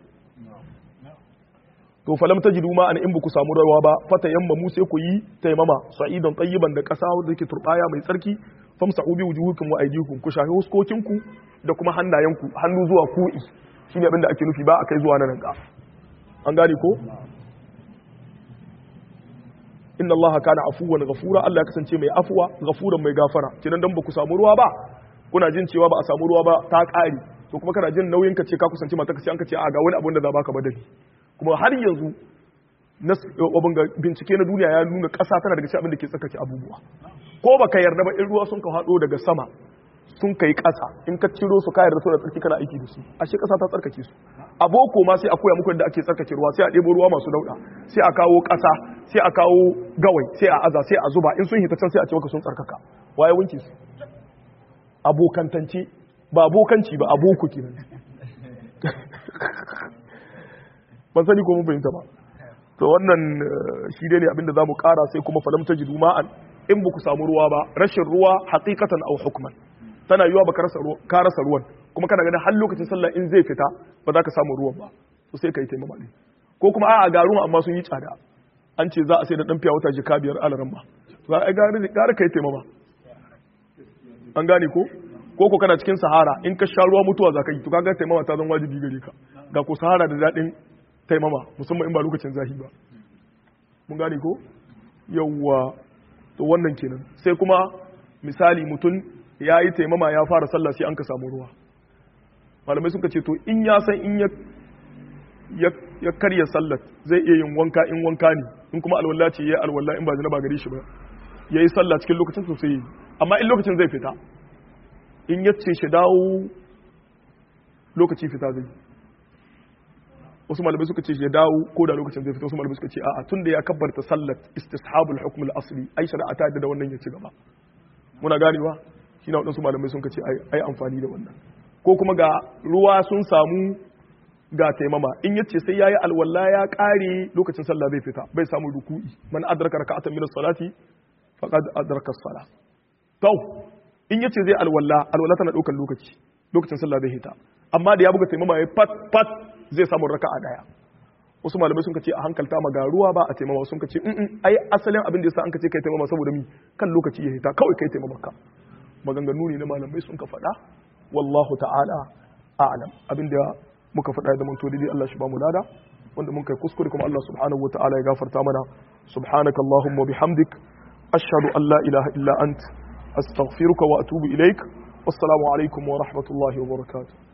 to falam tajidu ma an in ba ku samu rawa ba fata yamma mu sai ku yi taimama sa'idan tayyiban da kasa wanda yake turbaya mai tsarki famsa'u bi wujuhukum wa aydikum ku shafi huskokinku da kuma hannayenku hannu zuwa ku'i shine abin da ake nufi ba akai zuwa nan ga an gane ko inna allaha kana afuwan ghafura Allah ya kasance mai afuwa ghafuran mai gafara kinan dan ba ku samu ruwa ba kuna jin cewa ba a samu ruwa ba ta ƙari to kuma kana jin nauyin ka ce ka kusanci mata ka ce an ka ce a ga wani abun da za baka badali kuma har yanzu bincike na duniya ya nuna ƙasa tana daga cikin abin da ke tsakake abubuwa ko baka yarda ba in ruwa sun ka haɗo daga sama sun kai ƙasa in ka ciro su ka yarda su da tsarki kana aiki da su ashe ƙasa ta tsarkake su a boko ma sai a koya muku yadda ake tsarkake ruwa sai a ɗebo ruwa masu dauɗa sai a kawo ƙasa sai a kawo gawai sai a aza sai a zuba in sun hita can sai a ce maka sun tsarkaka waye wanke su abokantance ba abokanci ba aboko kenan ban sani ko mun fahimta ba to wannan shi dai ne abinda zamu kara sai kuma falam tajidu ma'an in ba ku samu ruwa ba rashin ruwa haqiqatan aw hukman tana yiwa baka rasa ruwa ka rasa ruwan kuma kana ganin har lokacin sallah in zai fita ba za ka samu ruwan ba to sai kai taimama ne ko kuma a'a ga ruwan amma sun yi tsada an ce za a sai da dan fiya wata jika biyar alaran ba to ai ga gara kai taimama an gane ko ko ko kana cikin sahara in ka sha ruwa mutuwa za ka yi to kaga taimama ta zan wajibi gare ka ga ko sahara da daɗin taimama musamman in ba lokacin zahi ba mun gane ko yawwa to wannan kenan sai kuma misali mutum ya yi taimama ya fara sallah sai an ka samu ruwa malamai suka ce to in ya san in ya karya sallar zai iya yin wanka in wanka ne in kuma alwala ce ya yi alwala in ba zina ba gare shi ba ya yi sallah cikin lokacin sosai amma in lokacin zai fita in ya ce shi dawo lokaci fita zai wasu malamai suka ce ya dawo ko da lokacin zai fita wasu malamai suka ce a'a tun da ya kabbarta sallat istishabul hukm al-asli ai shari'a ta da wannan ya ci gaba muna ganewa shi na waɗansu malamai sun ce ai amfani da wannan ko kuma ga ruwa sun samu ga taimama in yace sai yayi alwala ya kare lokacin sallah zai fita bai samu ruku'i man adraka raka'atan min as-salati faqad adraka as-salah to in yace zai alwala alwala tana daukar lokaci lokacin sallah zai hita amma da ya buga taimama ya pat pat zai samu raka'a daya wasu malamai sun ce a hankalta ma ga ruwa ba a taimama sun ce in ai asalin abin da yasa an ce kai taimama saboda mi kan lokaci ya hita kawai kai taimama ka maganganu ne na malamai sun ka faɗa wallahu ta'ala a'lam abinda muka faɗa da manto dai Allah shi ba mu lada wanda mun kai kuskure kuma Allah subhanahu wataala ya gafarta mana subhanaka allahumma bihamdik ashhadu an la ilaha illa ant astaghfiruka wa atubu ilaik wassalamu alaikum wa rahmatullahi wa barakatuh